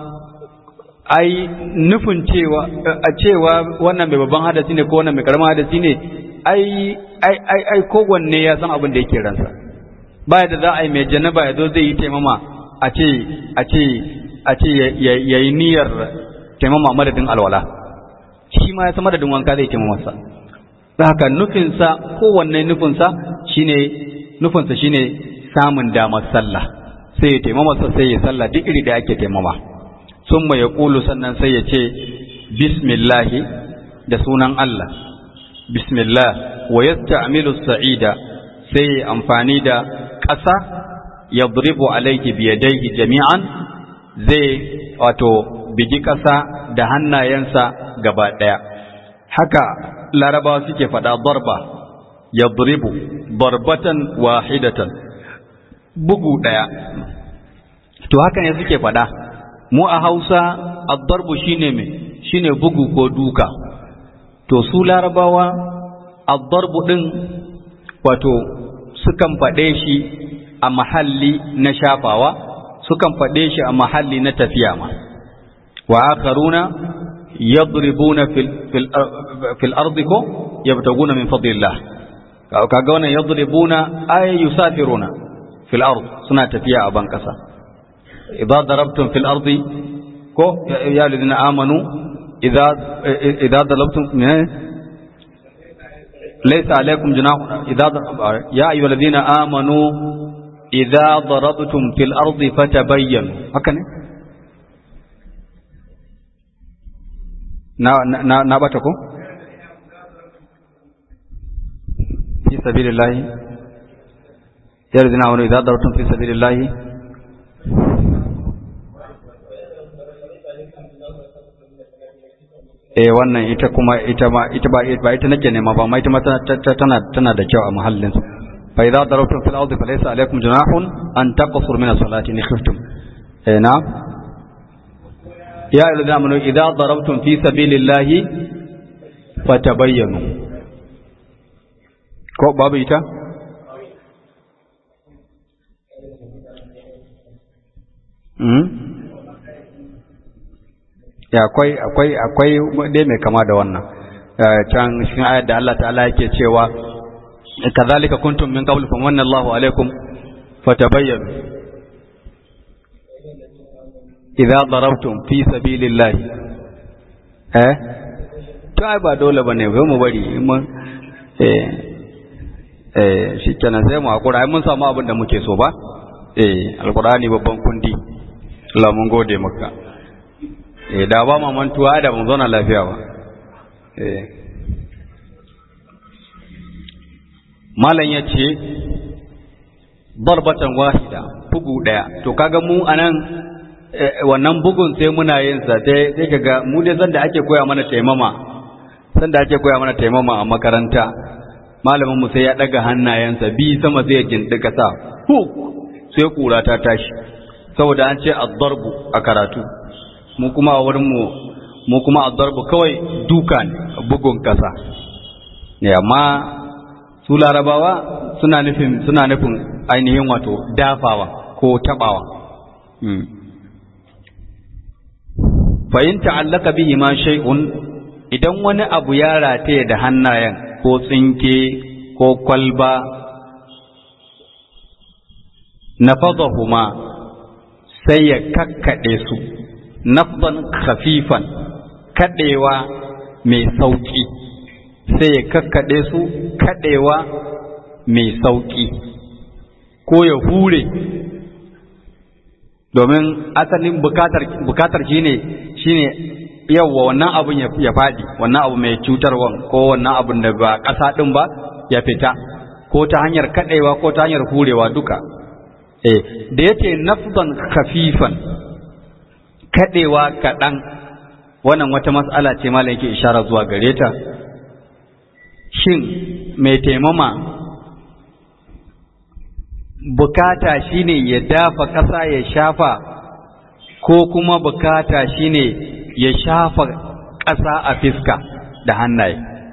ai nufin cewa a cewa wannan mai babban hadasi ne ko wannan mai karamin hadasi ne ai ai ai ai kowanne ya san abin da yake ransa baya da za a yi mai janaba ya zo zai yi taimama a ce a ce a ce ya yi niyyar taimama madadin alwala shi ma ya san madadin wanka zai taimama sa da haka nufinsa kowanne nufinsa shine nufinsa shine samun damar sallah sai ya taimama sa sai ya sallah duk iri da ake taimama summa ya kulu sannan sai ya ce bismillahi da sunan Allah bismillah wa yasta'milu sa'ida sai amfani da ƙasa ya buribu alaiki biyadaihi jami'an zai wato bigi ƙasa da hannayensa gaba ɗaya haka larabawa suke faɗa barba ya buribu barbatan wahidatan bugu ɗaya to haka ne suke faɗa mu a hausa addarbu shine me shine bugu ko duka to su larabawa addarbu ɗin wato sukan faɗe shi a mahalli na shafawa sukan faɗe shi a mahalli na tafiya ma wa akharuna yadribuna fil fil fil ardi ko yabtaguna min fadlillah kaga wannan yadribuna ay yusafiruna fil ard suna tafiya a ban kasa idza darabtum fil ardi ko ya alladhina amanu idza idza darabtum laysa alaykum junahun idza ya ayyuhalladhina amanu idza darabtum fil ardi fatabayyanu haka ne na na na bata ko fi sabilillahi ya ladina amanu idza darabtum fi sabilillahi eh wannan ita kuma ita ma ita ba ba ita nake nema ba amma ita ma tana tana da kyau a muhallin fa idza darabtum fil ardi falaysa alaykum junahun an taqsuru min as-salati in khiftum eh na ya ayyuhallazina amanu idza darabtum fi sabilillahi fatabayyanu ko babu ita ya akwai akwai akwai dai mai kama da wannan can cikin ayar da Allah ta'ala yake cewa kazalika kuntum min qabl fa manna Allahu alaikum fatabayyanu idza darabtum fi sabilillahi eh to ai ba dole bane ba mu bari mun eh eh shikenan sai mu hakura ai mun samu abin da muke so ba eh alqur'ani babban kundi Allah mun gode maka eh da ba mu mantuwa da mun zauna lafiya ba eh malam yace darbatan wahida bugu daya to kaga mu anan wannan bugun sai muna yin sa sai sai kaga mu dai zan da ake koya mana taimama san da ake koya mana taimama a makaranta malamin mu sai ya daga hannayensa bi sama zai gindi kasa hu sai kura ta tashi saboda an ce ad-darbu a karatu mu kuma a wurin mu mu kuma ad-darbu kawai duka ne bugun kasa ne amma su larabawa suna nufin suna nufin ainihin wato dafawa ko tabawa fa in ta'allaka bihi ma shay'un idan wani abu ya rataye da hannayen ko tsinke ko kwalba nafadahuma sai ya kakkaɗe su nafdan khafifan kaɗewa mai sauƙi sai ya kakkaɗe su kaɗewa mai sauƙi ko ya hure domin asalin bukatar bukatar shine shine yawwa wannan abun ya faɗi wannan abu mai cutarwan ko wannan abun da ba ƙasa ɗin ba ya fita ko ta hanyar kaɗewa ko ta hanyar hurewa duka eh da yace nafdan khafifan kaɗewa kaɗan wannan wata mas'ala ce malam yake ishara zuwa gare ta shin mai taimama bukata shine ya dafa ƙasa ya shafa ko kuma bukata shine ya shafa ƙasa a fiska da hannaye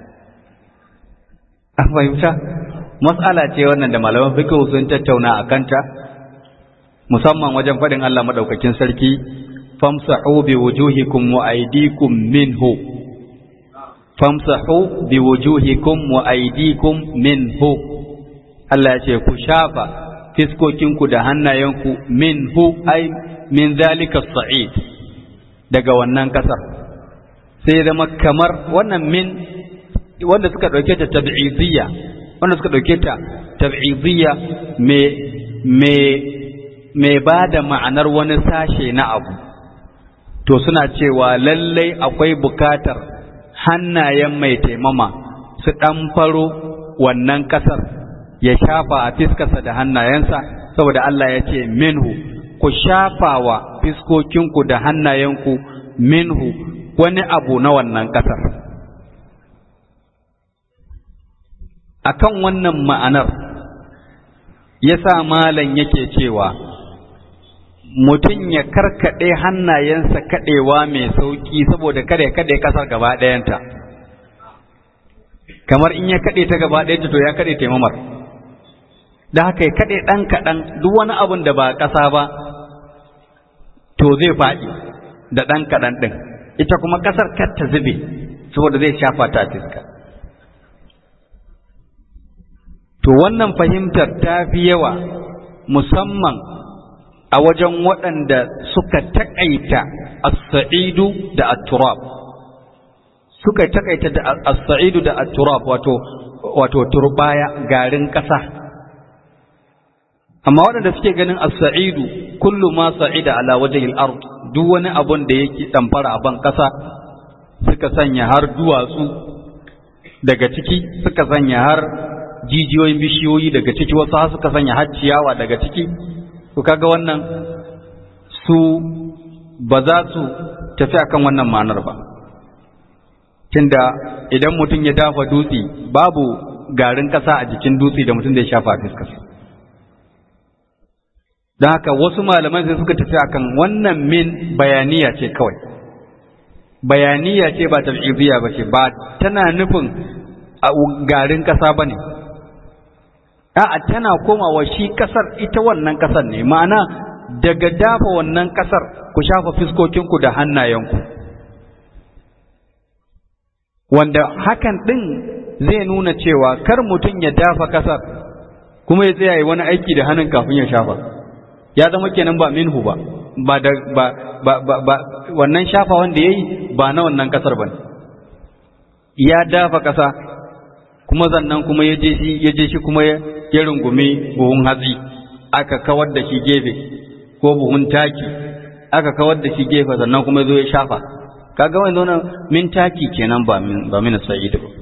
an fahimta matsala ce wannan da malaman fiqh sun tattauna a kanta musamman wajen faɗin Allah madaukakin sarki famsahu bi wujuhikum wa aydikum minhu famsahu bi wujuhikum wa aydikum minhu Allah ya ce ku shafa fiskokinku da hannayenku minhu ai min zalika sa'id daga wannan kasar sai zama kamar wannan min wanda suka dauke ta tab'idiyya wanda suka dauke ta tab'idiyya me me me bada ma'anar wani sashe na abu to suna cewa lallai akwai bukatar hannayen mai taimama su ɗan faro wannan ƙasar ya shafa a fiskarsa da hannayensa saboda Allah ya ce minhu ku shafawa fiskokinku da hannayenku minhu wani abu na wannan ƙasar akan wannan ma'anar ya sa malam yake cewa mutum ya karkaɗe hannayensa kaɗewa mai sauƙi saboda kada ya kaɗe ƙasar gaba ɗayanta kamar in ya kaɗe ta gaba ɗayanta to ya kaɗe taimamar da haka ya kaɗe ɗan kaɗan duk wani abun da ba ƙasa ba to zai faɗi da ɗan kaɗan ɗin ita kuma ƙasar kar ta zube saboda zai shafa ta fiska to wannan fahimtar ta fi yawa musamman a wajen waɗanda suka taƙaita as-sa'idu da at-turab suka taƙaita da as-sa'idu da at-turab wato wato turbaya garin ƙasa amma waɗanda suke ganin as-sa'idu kullu ma sa'ida ala wajhi al-ard duk wani abun da yake damfara a ban ƙasa suka sanya har duwatsu daga ciki suka sanya har jijiyoyin bishiyoyi daga ciki wasu har suka sanya har ciyawa daga ciki to kaga wannan su ba za su tafi akan wannan ma'anar ba tunda idan mutum ya dafa dutse babu garin ƙasa a jikin dutse da mutum zai shafa a fiskarsa don haka wasu malaman sai suka tafi akan wannan min bayaniya ce kawai bayaniya ce ba tab'idiyya ba ce ba tana nufin garin ƙasa ba ne a'a tana komawa shi ƙasar ita wannan ƙasar ne ma'ana daga dafa wannan ƙasar ku shafa fiskokinku da hannayenku wanda hakan ɗin zai nuna cewa kar mutum ya dafa ƙasar kuma ya tsaya yi wani aiki da hannun kafin ya shafa ya zama kenan ba minhu ba ba da ba ba ba, ba wannan shafa wanda yayi ba na wannan kasar bane ya dafa kasa kuma zannan kuma ya je shi ya je shi kuma ya rungumi buhun hatsi aka kawar da shi gefe ko buhun taki aka kawar da shi gefe sannan kuma ya zo ya shafa kaga wannan min taki kenan ba min ba min sa'id ba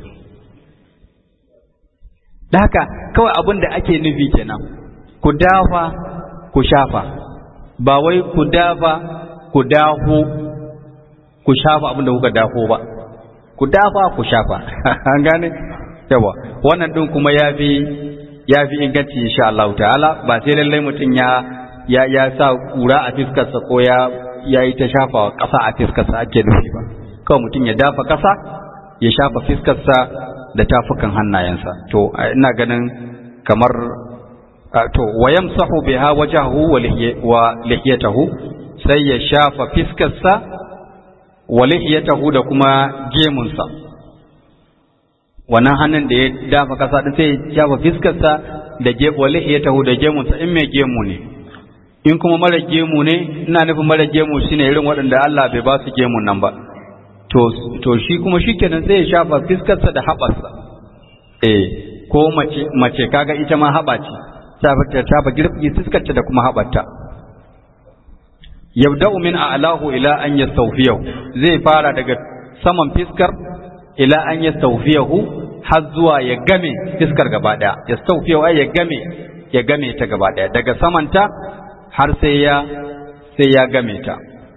da haka kawai abin da ake nufi kenan ku dafa ku shafa ba wai ku dafa ku daho ku shafa abin da kuka dafo ba ku dafa ku shafa an gane yawa wannan din kuma ya fi ya fi inganci insha Allah ta'ala ba sai lallai mutum ya ya ya sa kura a fiskarsa ko ya ya yi ta shafa ƙasa a fiskarsa ake nufi ba kawai mutum ya dafa ƙasa ya shafa fiskarsa da tafukan hannayensa to ina ganin kamar to wayamsahu biha wajahu wa lihiyatahu sai ya shafa fiskarsa wa lihiyatahu da kuma gemunsa wannan hannun da ya dafa kasa din sai ya shafa fiskarsa da ge wa lihiyatahu da gemunsa in mai gemu ne in kuma mara gemu ne ina nufin mara gemu shine irin waɗanda Allah bai ba su gemun nan ba to to shi kuma shikenan sai ya shafa fiskarsa da haɓarsa eh ko mace mace kaga ita ma haɓa ce ta ta ba girbi fuskarta da kuma haɓarta yabda'u min a'lahu ila an yastawfiyahu zai fara daga saman fiskar ila an yastawfiyahu har zuwa ya game fiskar gaba daya yastawfiyahu ai ya game ya game ta gaba daya daga samanta har sai ya sai ya game ta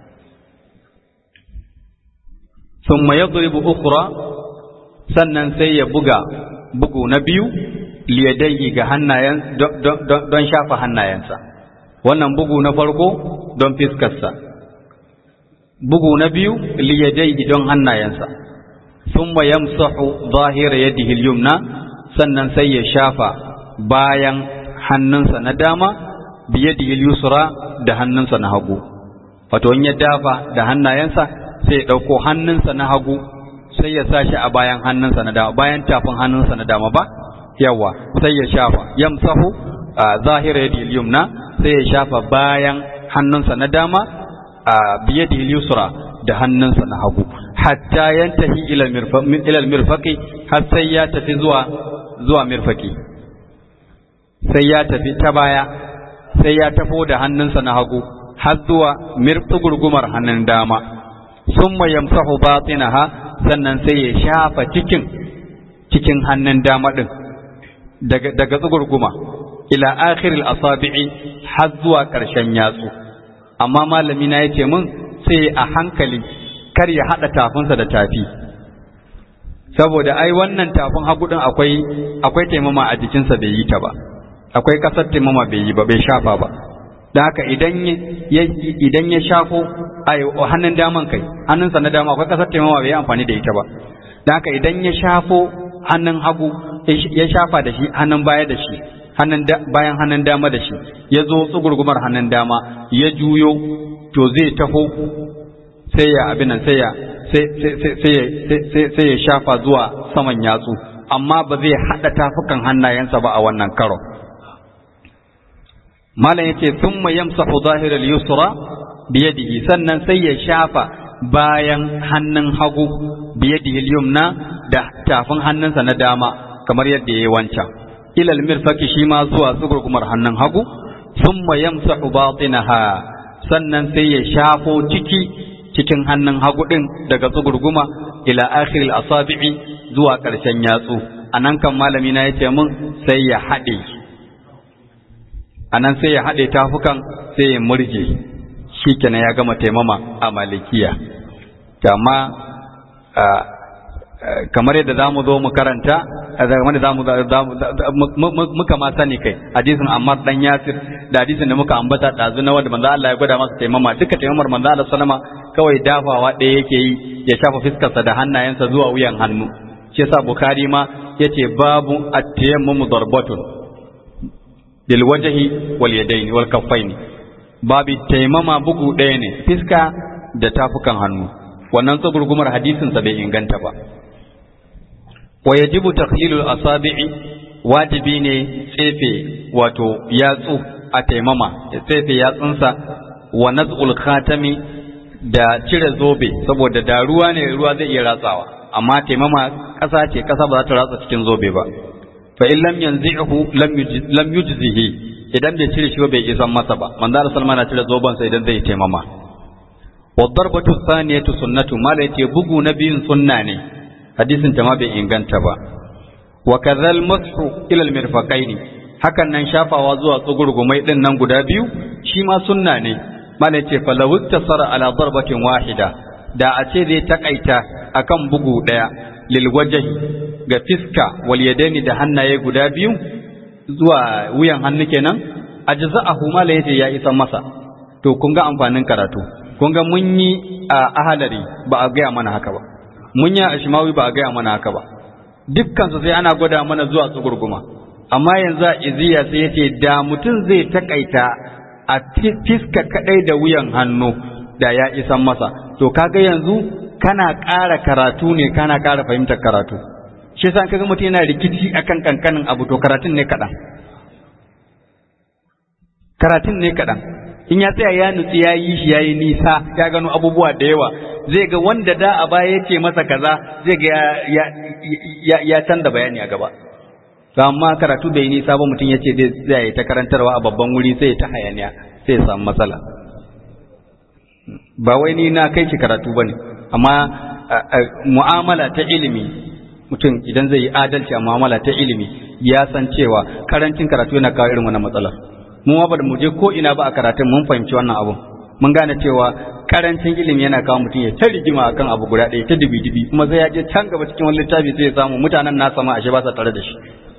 thumma yadribu ukhra sannan sai ya buga bugu na biyu liyadayyi ga hannayen don shafa hannayensa wannan bugu na farko don fiskarsa bugu na biyu liyadayyi don hannayensa thumma yamsahu zahira yadihi al-yumna sannan sai ya shafa bayan hannunsa na dama biyadihi al-yusra da hannunsa na hagu wato in ya dafa da hannayensa sai ya dauko hannunsa na hagu sai ya sa shi a bayan hannunsa na dama bayan tafin hannunsa na dama ba yawa sai ya shafa yamsahu zahira yadi yumna sai ya shafa bayan hannunsa na dama biyadi yusra da hannunsa na hagu hatta yantahi ila ila mirfaqi har sai ya tafi zuwa zuwa mirfaqi sai ya tafi ta baya sai ya tafo da hannunsa na hagu har zuwa mirfi gurgumar hannun dama summa yamsahu batinaha sannan sai ya shafa cikin cikin hannun dama din daga daga tsugurguma ila akhiril asabi'i har zuwa ƙarshen yatsu amma malami na yace min sai a hankali kar ya hada tafinsa da tafi saboda ai wannan tafin hagu din akwai akwai taimama a jikinsa bai yi ta ba akwai kasar taimama bai yi ba bai shafa ba da haka idan ya idan ya shafo ai hannun daman kai hannunsa na dama akwai kasar taimama bai yi amfani da ita ba da haka idan ya shafo hannun hagu ya shafa da shi hannun baya da shi hannun bayan hannun dama da shi ya zo tsugurgumar hannun dama ya juyo to zai taho sai ya abin nan sai ya sai ya shafa zuwa saman yatsu amma ba zai haɗa tafukan hannayensa ba a wannan karo malam yace thumma yamsahu zahiral yusra biyadihi sannan sai ya shafa bayan hannun hagu biyadihi yumna da tafin hannunsa na dama kamar yadda yayi wancan ilal mirfaki shi ma zuwa tsugurgumar hannun hagu thumma yamsahu batinaha sannan sai ya shafo ciki cikin hannun hagu din daga tsugurguma ila akhiril asabi'i zuwa ƙarshen yatsu anan kan malami na yace mun sai ya haɗe anan sai ya haɗe tafukan sai ya murje shikenan ya gama taimama a malikiya amma kamar yadda za mu zo mu karanta kamar da muka ma sani kai hadisin Ammar dan Yasir da hadisin da muka ambata dazu na wanda manzo Allah ya gwada masa taimama duka taimamar manzo Allah sallama kawai dafawa ɗaya yake yi ya shafa fiskarsa da hannayensa zuwa wuyan hannu shi yasa Bukhari ma yace babu at-tayammum darbatun bil wajhi wal yadayn wal kaffaini babu taimama bugu ɗaya ne fiska da tafukan hannu wannan tsagurgumar hadisin sa bai inganta ba wa yajibu takhlilul asabi'i wajibi ne tsefe wato yatsu a taimama ya tsefe yatsunsa wa naz'ul khatami da cire zobe saboda da ruwa ne ruwa zai iya ratsawa amma taimama ƙasa ce ƙasa ba za ta ratsa cikin zobe ba fa in lam yanzihu lam yujzihi idan bai cire shi ba bai isan masa ba manzo Allah sallallahu alaihi cire zoban sa idan zai taimama wa darbatu thaniyatu sunnatu mala yace bugu na biyun sunna ne hadisin ta ma bai inganta ba wa kadhal mashu ila al mirfaqaini hakan nan shafawa zuwa tsugurgumai din nan guda biyu shi ma sunna ne mala yace falawu tasara ala darbatin wahida da a ce zai takaita akan bugu daya lil wajhi ga fiska wal yadaini da hannaye guda biyu zuwa wuyan hannu kenan ajza'ahu mala yace ya isa masa to kun ga amfanin karatu kun ga mun yi a ahalari ba a gaya mana haka ba mun yi a shimawi ba a gaya mana haka ba dukkan su sai ana gwada mana zuwa tsugurguma amma yanzu a iziya sai yace da mutum zai takaita a fiska kadai da wuyan hannu da ya isan masa to kaga yanzu kana ƙara karatu ne kana ƙara fahimtar karatu shi yasa kaga mutum yana rikici akan kankanin abu to karatun ne kaɗan karatun ne kaɗan in ya tsaya ya nutsi ya yi shi ya yi nisa ya gano abubuwa da yawa zai ga wanda da a baya ya ce masa kaza zai ga ya canza bayani a gaba to amma karatu bai nisa ba mutum ya ce zai ta karantarwa a babban wuri sai ta hayaniya sai ya samu matsala ba wai ni na kai ki karatu bane amma mu'amala ta ilimi mutum idan zai yi adalci a mu'amala ta ilimi ya san cewa karancin karatu yana kawo irin wannan matsalar mu ma ba mu je ko ina ba a karatun mun fahimci wannan abun mun gane cewa karancin ilimi yana kawo mutum ya ta rigima akan abu guda ɗaya ta dibi dibi kuma sai ya je can gaba cikin wani littafi sai ya samu mutanen nasa ma ashe ba sa tare da shi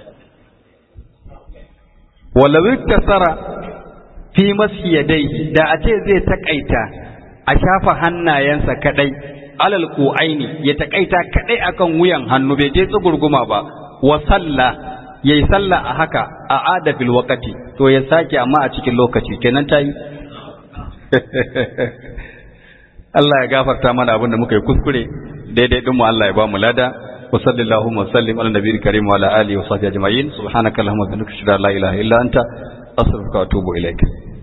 walau tasara fi mashi yadai da a ce zai takaita a shafa hannayensa kadai alal aini ya takaita kadai akan wuyan hannu bai je tsugurguma ba wa sallah yayi sallah a haka a ada fil waqti to ya sake amma a cikin lokaci kenan tayi Allah ya gafarta mana abin da muka yi kuskure daidai din mu Allah ya ba mu lada wa sallallahu wa sallim ala nabiyil karim wa ala alihi wa sahbihi ajma'in subhanaka allahumma wa bihamdika ashhadu an la ilaha illa anta astaghfiruka wa atubu ilaik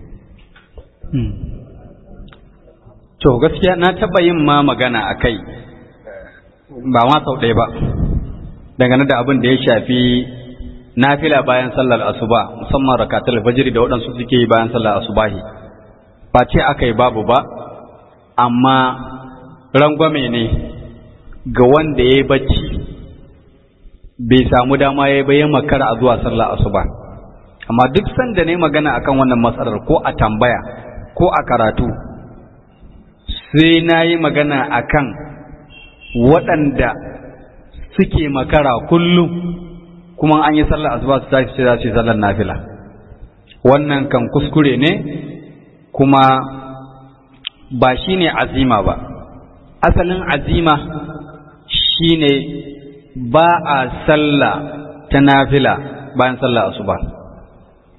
to gaskiya na taba yin ma magana akai ba ma sau ɗaya ba dangane da abin da ya shafi nafila bayan sallar asuba musamman rakatul fajr da waɗansu suke yi bayan sallar asubahi ba ce aka yi babu ba amma rangwame ne ga wanda ya yi bacci bai samu dama ya yi bayan makara a zuwa sallar asuba amma duk sanda ne magana akan wannan matsalar ko a tambaya ko a karatu sai na yi magana akan waɗanda suke makara kullum kuma an yi sallar asuba su tashi za su yi sallar nafila wannan kan kuskure ne kuma ba shi ne azima ba asalin azima shi ne ba a sallah ta nafila bayan sallar asuba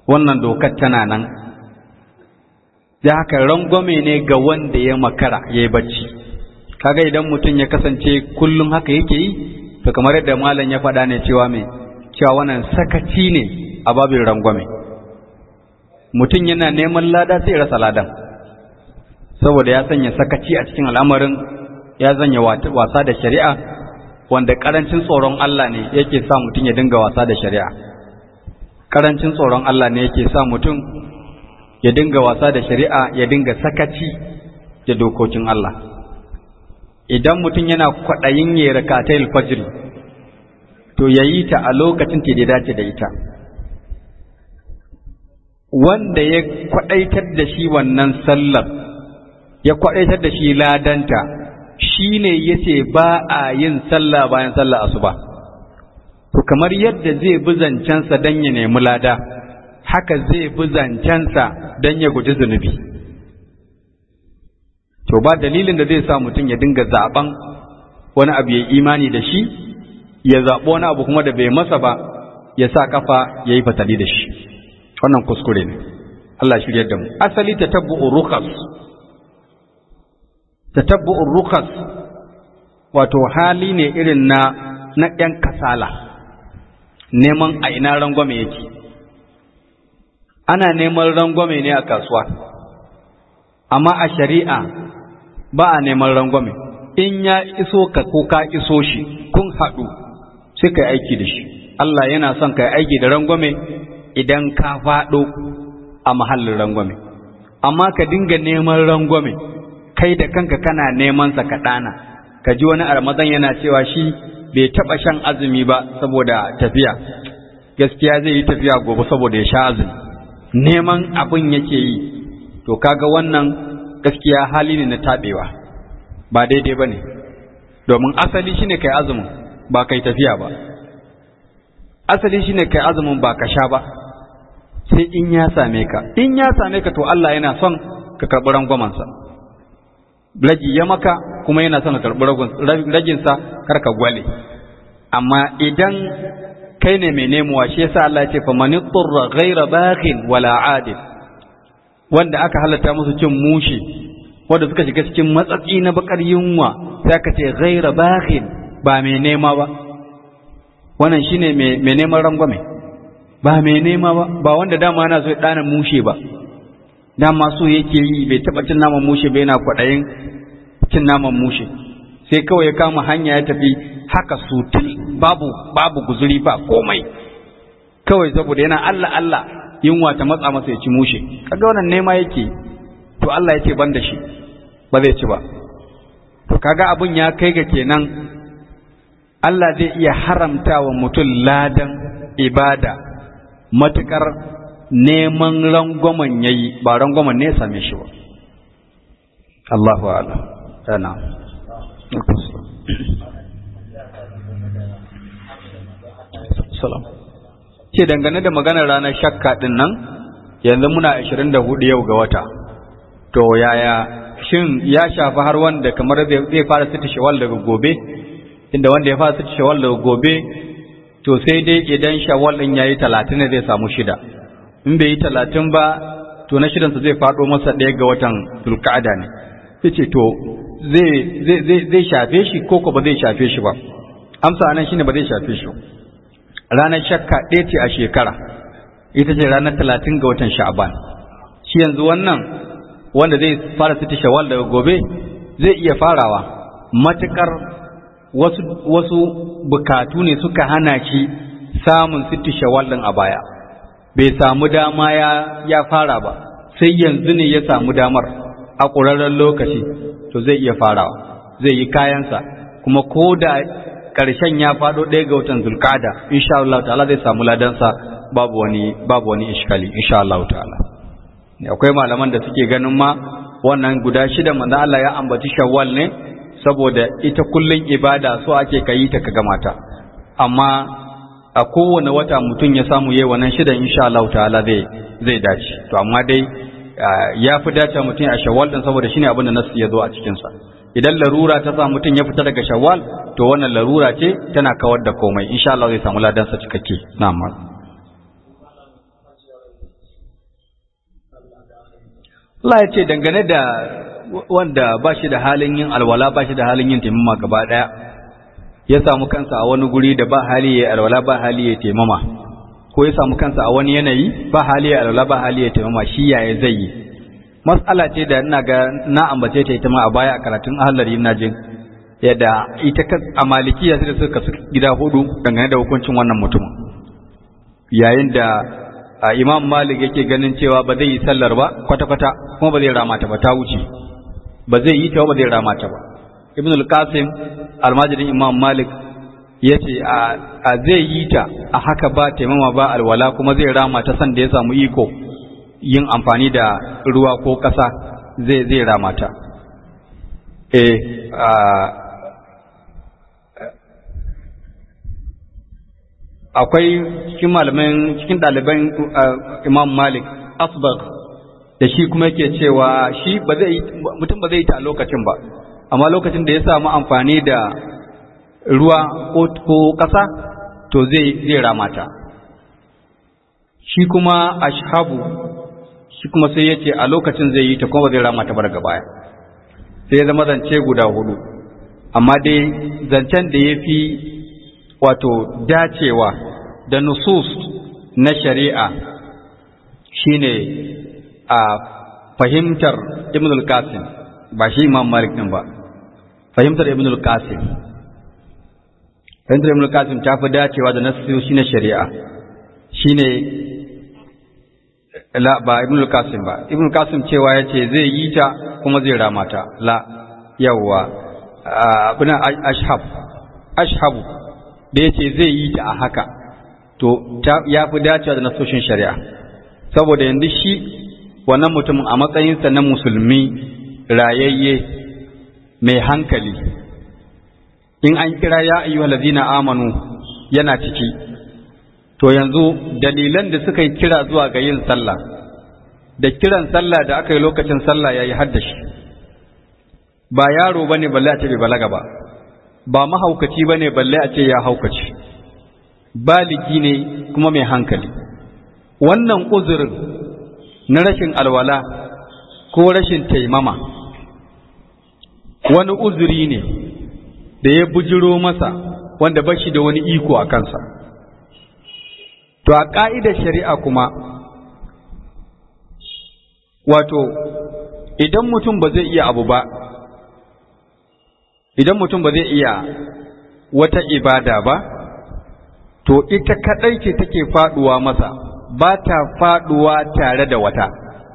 wannan dokar tana nan da haka rangwame ne ga wanda ya makara ya yi bacci kaga idan mutum ya kasance kullum haka yake yi to kamar yadda malam ya faɗa ne cewa mai cewa wannan sakaci ne a babin rangwame mutum yana neman lada sai rasa ladan saboda ya sanya sakaci a cikin al'amarin ya zanya wasa da shari'a wanda karancin tsoron Allah ne yake sa mutum ya dinga wasa da shari'a karancin tsoron Allah ne yake sa mutum ya dinga wasa da shari'a ya dinga sakaci da dokokin Allah idan mutum yana kwaɗayin ya rakatai fajr to yayi ta a lokacin da ya dace da ita wanda ya kwaɗaitar da shi wannan sallar ya kwaɗaitar da shi ladanta shi ne ya ce ba a yin sallah bayan sallah asuba to kamar yadda zai bi zancensa don ya nemi lada haka zai bi zancensa don ya guji zunubi to ba dalilin da zai sa mutum ya dinga zaben wani abu ya imani da shi ya zaɓi wani abu kuma da bai masa ba ya sa kafa ya yi fatali da shi wannan kuskure ne Allah shirya da mu asali ta tabbu'ur rukas ta tabbu'ur rukas wato hali ne irin na na ɗan kasala neman a ina rangwame yake ana neman rangwame ne a kasuwa amma a shari'a ba a neman rangwame in ya iso ka ko ka iso shi kun haɗu sai ka aiki da shi Allah yana son ka aiki da rangwame idan ka faɗo a mahallin rangwame amma ka dinga neman rangwame kai da kanka kana neman sa ka ɗana ka ji wani armazan yana cewa shi bai taɓa shan azumi ba saboda tafiya gaskiya zai yi tafiya gobe saboda ya sha azumi neman abin yake yi to kaga wannan gaskiya hali ne na taɓewa ba daidai ba ne domin asali shine kai azumin ba kai tafiya ba asali shine kai azumin ba ka sha ba sai in ya same ka in ya same ka to Allah yana son ka karɓi rangwamansa ragi ya maka kuma yana son ka karɓi raginsa kar ka gwale amma idan kai ne mai nemowa shi yasa Allah ya ce fa man turra ghayra baghin wala adil wanda aka halatta musu cin mushi wanda suka shiga cikin matsatsi na bakar yunwa sai aka ce ghayra baghin ba mai nema ba wannan shine mai neman rangwame ba mai nema ba ba wanda dama yana so ya dana mushe ba dama so yake yi bai taba cin naman mushe ba yana kwaɗayin cin naman mushe sai kawai ya kama hanya ya tafi haka sutil babu babu guzuri ba komai kawai saboda yana Allah Allah yunwa ta matsa masa ya ci mushe kaga wannan nema yake to Allah ya ce ban da shi ba zai ci ba to kaga abun ya kai ga kenan Allah zai iya haramta wa mutum ladan ibada matukar neman rangwamen yayi ba rangwamen ne ya same shi ba Allahu a'lam tana salam ce dangane da maganar ranar shakka din nan yanzu muna 24 yau ga wata to yaya shin ya shafi har wanda kamar zai fara sita shawal daga gobe inda wanda ya fara sita shawal daga gobe to sai dai idan shawal din yayi 30 ne zai samu shida in bai yi 30 ba to na shidansa zai fado masa ɗaya ga watan zulqa'ada ne yace to zai zai zai shafe shi ko ko ba zai shafe shi ba amsa anan shine ba zai shafe shi ranar shakka ɗaya ce a shekara ita ce ranar talatin ga watan sha'aban shi yanzu wannan wanda zai fara siti shawal daga gobe zai iya farawa matukar wasu wasu bukatu ne suka hana shi samun siti shawal din a baya bai samu dama ya ya fara ba sai yanzu ne ya samu damar a ƙurarren lokaci to zai iya farawa zai yi kayansa kuma ko da ƙarshen ya faɗo ɗaya ga watan zulkada insha Allah ta'ala zai samu ladansa babu wani babu wani iskali insha Allah ta'ala akwai malaman da suke ganin ma wannan guda shida manzo Allah ya ambaci shawwal ne saboda ita kullun ibada so ake kayi ta ka gama ta amma a kowane wata mutum ya samu yayi wannan shidan insha Allah ta'ala zai zai dace to amma dai ya fi dace mutum a shawwal din saboda shine abin da nasu ya zo a cikin sa idan larura ta sa mutum ya fita daga shawwal to wannan larura ce tana kawar da komai insha Allah zai samu ladan sa cikakke na'am Allah ya ce dangane da wanda ba shi da halin yin alwala ba shi da halin yin taimama gaba ɗaya ya samu kansa a wani guri da ba hali ya alwala ba hali ya taimama ko ya samu kansa a wani yanayi ba hali ya alwala ba hali ya taimama shi yaya zai yi mas'ala ce da ina ga na ambace ta ita ma a baya a karatun ahlari ina jin yadda ita a malikiya sai da suka gida hudu dangane da hukuncin wannan mutumin yayin da a imam malik yake ganin cewa ba zai yi sallar ba kwata-kwata kuma ba zai rama ta ba ta wuce ba zai yi ta ba zai rama ta ba ibn al-qasim almajirin imam malik ya ce a zai yi ta a haka ba taimama ba alwala kuma zai rama ta san da ya samu iko yin amfani da ruwa ko ƙasa zai zai rama ta eh akwai cikin malaman cikin ɗaliban imam malik asbag da shi kuma yake cewa shi ba zai mutum ba zai yi ta a lokacin ba amma lokacin da ya samu amfani da ruwa ko ƙasa to zai zai ramata shi kuma ashabu shi kuma sai yace a lokacin zai yi ta kuma zai ramata ba daga baya sai ya zama zance guda hudu amma dai zancen da ya fi wato dacewa da nusus na shari'a shine a fahimtar ibn al-qasim ba shi imam malik din ba fahimtar ibn al-qasim fahimtar ibn al-qasim ta fi dacewa da nasoshi na shari'a shine la ba ibn al-qasim ba ibn al-qasim cewa yace zai yi ta kuma zai rama ta la yawa abin ashhab ashhabu da yace zai yi ta a haka to ya fi dacewa da nasoshin shari'a saboda yanzu shi wannan mutumin a matsayinsa na musulmi rayayye mai hankali in an kira ya ayyuhal ladzina amanu yana ciki to yanzu dalilan da suka yi kira zuwa ga yin sallah da kiran sallah da aka yi lokacin sallah yayi haddashi ba yaro bane balle a ce bai balaga ba ba mahaukaci bane balle a ce ya haukaci baligi ne kuma mai hankali wannan uzurin na rashin alwala ko rashin taimama wani uzuri ne da ya bujiro masa wanda ba shi da wani iko a kansa to a ƙa'idar shari'a kuma wato idan mutum ba zai iya abu ba idan mutum ba zai iya wata ibada ba to ita kaɗai ce take faɗuwa masa ba ta faɗuwa tare da wata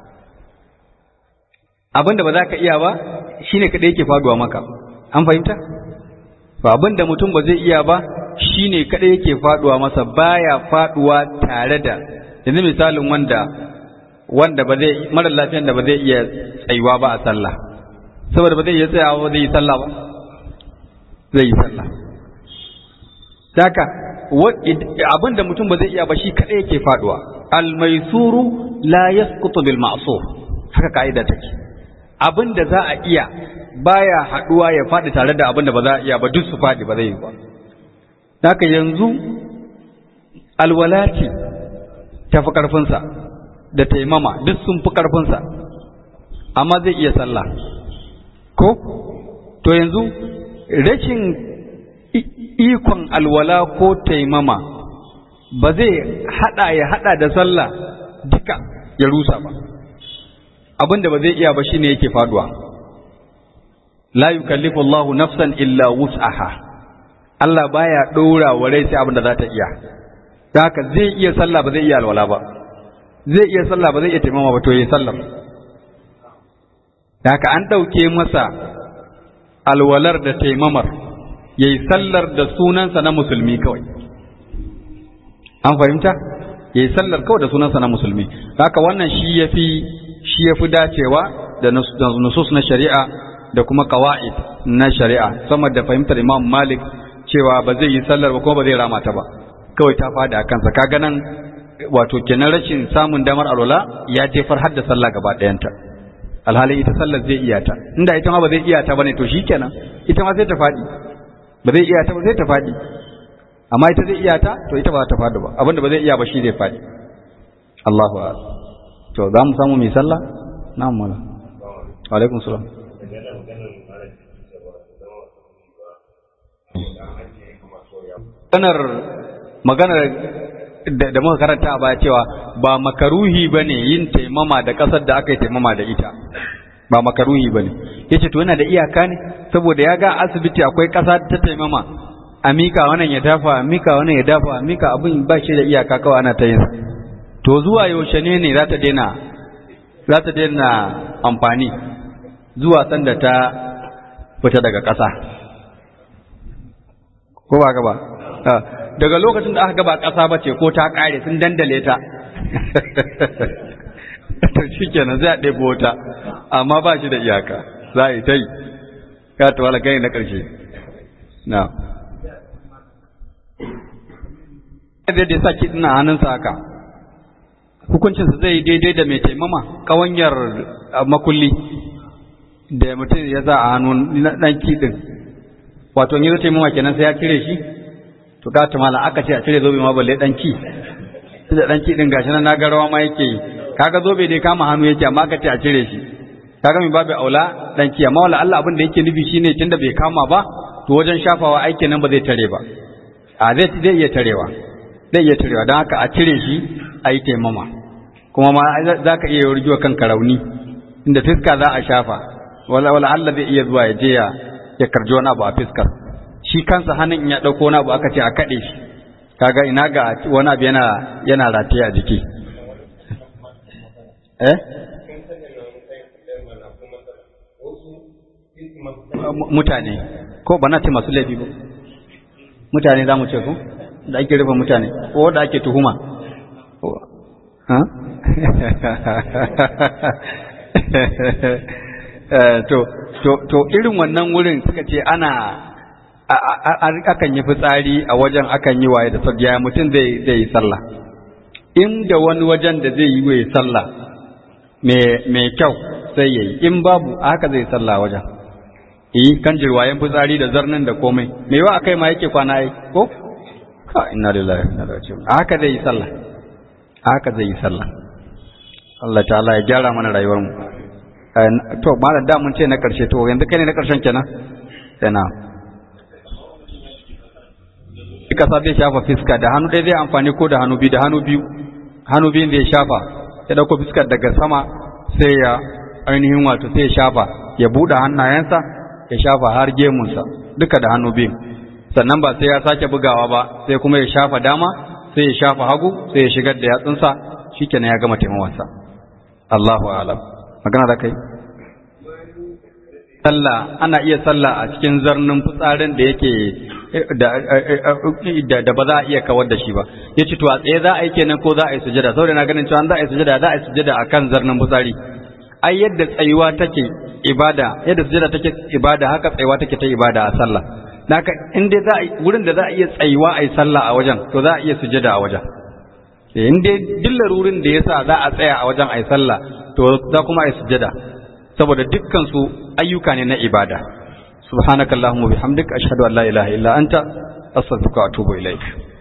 abin da ba za ka iya ba shi ne kaɗai yake faɗuwa maka an fahimta ba abin da mutum ba zai iya ba shi ne kaɗai yake faɗuwa masa baya faɗuwa tare da yanzu misalin wanda wanda ba zai mara lafiyan da ba zai iya tsayuwa ba a sallah saboda ba zai iya tsayawa ba zai yi sallah ba zai yi sallah Daka abin da mutum ba zai iya ba shi kaɗai yake faɗuwa almaisuru la yasqutu bil ma'sur haka ka'ida take abin da za a iya baya haɗuwa ya faɗi tare da abin da ba za a iya ba duk su faɗi ba zai yi ba Daka yanzu alwalati ta fi ƙarfinsa da taimama duk sun fi ƙarfinsa amma zai iya sallah ko to yanzu rashin ikon alwala ko taimama ba zai hada ya hada da sallah duka ya rusa ba abinda ba zai iya ba shine yake faduwa la yukallifu Allahu nafsan illa wus'aha Allah baya dora wa rai sai abinda za ta iya haka zai iya sallah ba zai iya alwala ba zai iya sallah ba zai iya taimama ba to yayi sallah haka an dauke masa alwalar da taimamar ya yi sallar da sunansa na musulmi kawai an fahimta ya yi sallar kawai da sunansa na musulmi haka wannan shi ya fi shi ya fi dacewa da nusus na shari'a da kuma kawa'id na shari'a sama da fahimtar imam malik cewa ba zai yi sallar ba kuma ba zai rama ta ba kawai ta fada a kansa kaga nan wato kenan rashin samun damar alwala ya jefar har da sallah gaba ɗayanta alhali ita sallar zai iya ta inda ita ma ba zai iya ta bane to shikenan ita ma sai ta faɗi ba zai iya ta ba zai ta faɗi amma ita zai iya ta to ita ba za ta faɗi ba abinda ba zai iya ba shi zai faɗi Allahu akbar to za mu samu mai sallah na'am mala alaikum salam maganar maganar da muka karanta a baya cewa ba makaruhi ba ne yin taimama da ƙasar da aka yi taimama da ita ba makaruhi ba ne ya ce to yana da iyaka ne saboda ya ga asibiti akwai ƙasa ta taimama a mika wannan ya dafa a mika wannan ya dafa a mika abin ba shi da iyaka kawai ana ta yin to zuwa yaushe ne ne za ta daina za ta daina amfani zuwa sanda ta fita daga ƙasa ko ba ka ba daga lokacin da aka gaba ƙasa ba ce ko ta ƙare sun dandale ta to shi kenan zai a ɗebo ta amma ba shi da iyaka za a yi ta yi ka ta wala gani na ƙarshe na da ya sa kiɗina hannunsa haka hukuncinsa zai yi daidai da mai taimama ƙawanyar makulli da mutum ya za a hannun ɗan kiɗin wato in yi zai taimama kenan sai ya cire shi to ga ta mala aka ce a cire zobe ma balle dan ki da dan ki din gashi nan na garawa ma yake yi kaga zobe dai kama hannu yake amma aka ce a cire shi kaga mi babu aula dan ki amma wala Allah abin da yake nufi shine tunda bai kama ba to wajen shafawa aikin nan ba zai tare ba a zai zai iya tarewa zai iya tarewa don haka a cire shi a yi taimama kuma ma za ka iya yurgiwa kanka rauni inda fiska za a shafa wala wala Allah zai iya zuwa ya je ya ya karji wani abu a fiskar shi kansa hannun in ya ɗauko wani abu aka ce a kaɗe shi kaga ina ga wani abu yana yana rataye a jiki eh mutane ko ba na ce masu laifi ba mutane za mu ce ko da ake rufe mutane ko da ake tuhuma to to irin wannan wurin suka ce ana akan yi fitsari a wajen akan yi waye da sabiya mutum zai yi sallah inda wani wajen da zai yi waye sallah mai kyau sai ya yi in babu haka zai sallah wajen yi kan jirwayen fitsari da zarnin da komai mai yawa akai ma yake kwana yi ko ka inna lillahi inna ilaihi raji'un haka zai yi sallah haka zai yi sallah Allah ta'ala ya gyara mana rayuwar mu to malam da mun ce na karshe to yanzu kai ne na karshen kenan sai na kasa zai shafa fiska da hannu ɗaya zai amfani ko da hannu biyu da hannu biyu hannu biyun zai shafa ya ɗauko fiskar daga sama sai ya ainihin wato sai ya shafa ya buɗe hannayensa ya shafa har gemunsa duka da hannu biyun sannan ba sai ya sake bugawa ba sai kuma ya shafa dama sai ya shafa hagu sai ya shigar da yatsunsa shikenan ya gama taimawarsa Allahu a'lam magana da kai sallah ana iya sallah a cikin zarnin fitsarin da yake da ba za a iya kawar da shi ba ya ce to a tsaye za a yi kenan ko za a yi sujada saboda na ganin cewa za a yi sujada za a yi sujada a kan zarnin fitsari ai yadda tsayuwa take ibada yadda sujada take ibada haka tsayuwa take ta ibada a sallah naka in dai za a wurin da za a iya tsayuwa a yi sallah a wajen to za a iya sujada a wajen in dai dillar wurin da yasa za a tsaya a wajen a yi sallah to za kuma a yi sujada saboda dukkan su ayyuka ne na ibada subhanakallahumma bihamdika ashhadu an la ilaha illa anta astaghfiruka wa atubu ilaik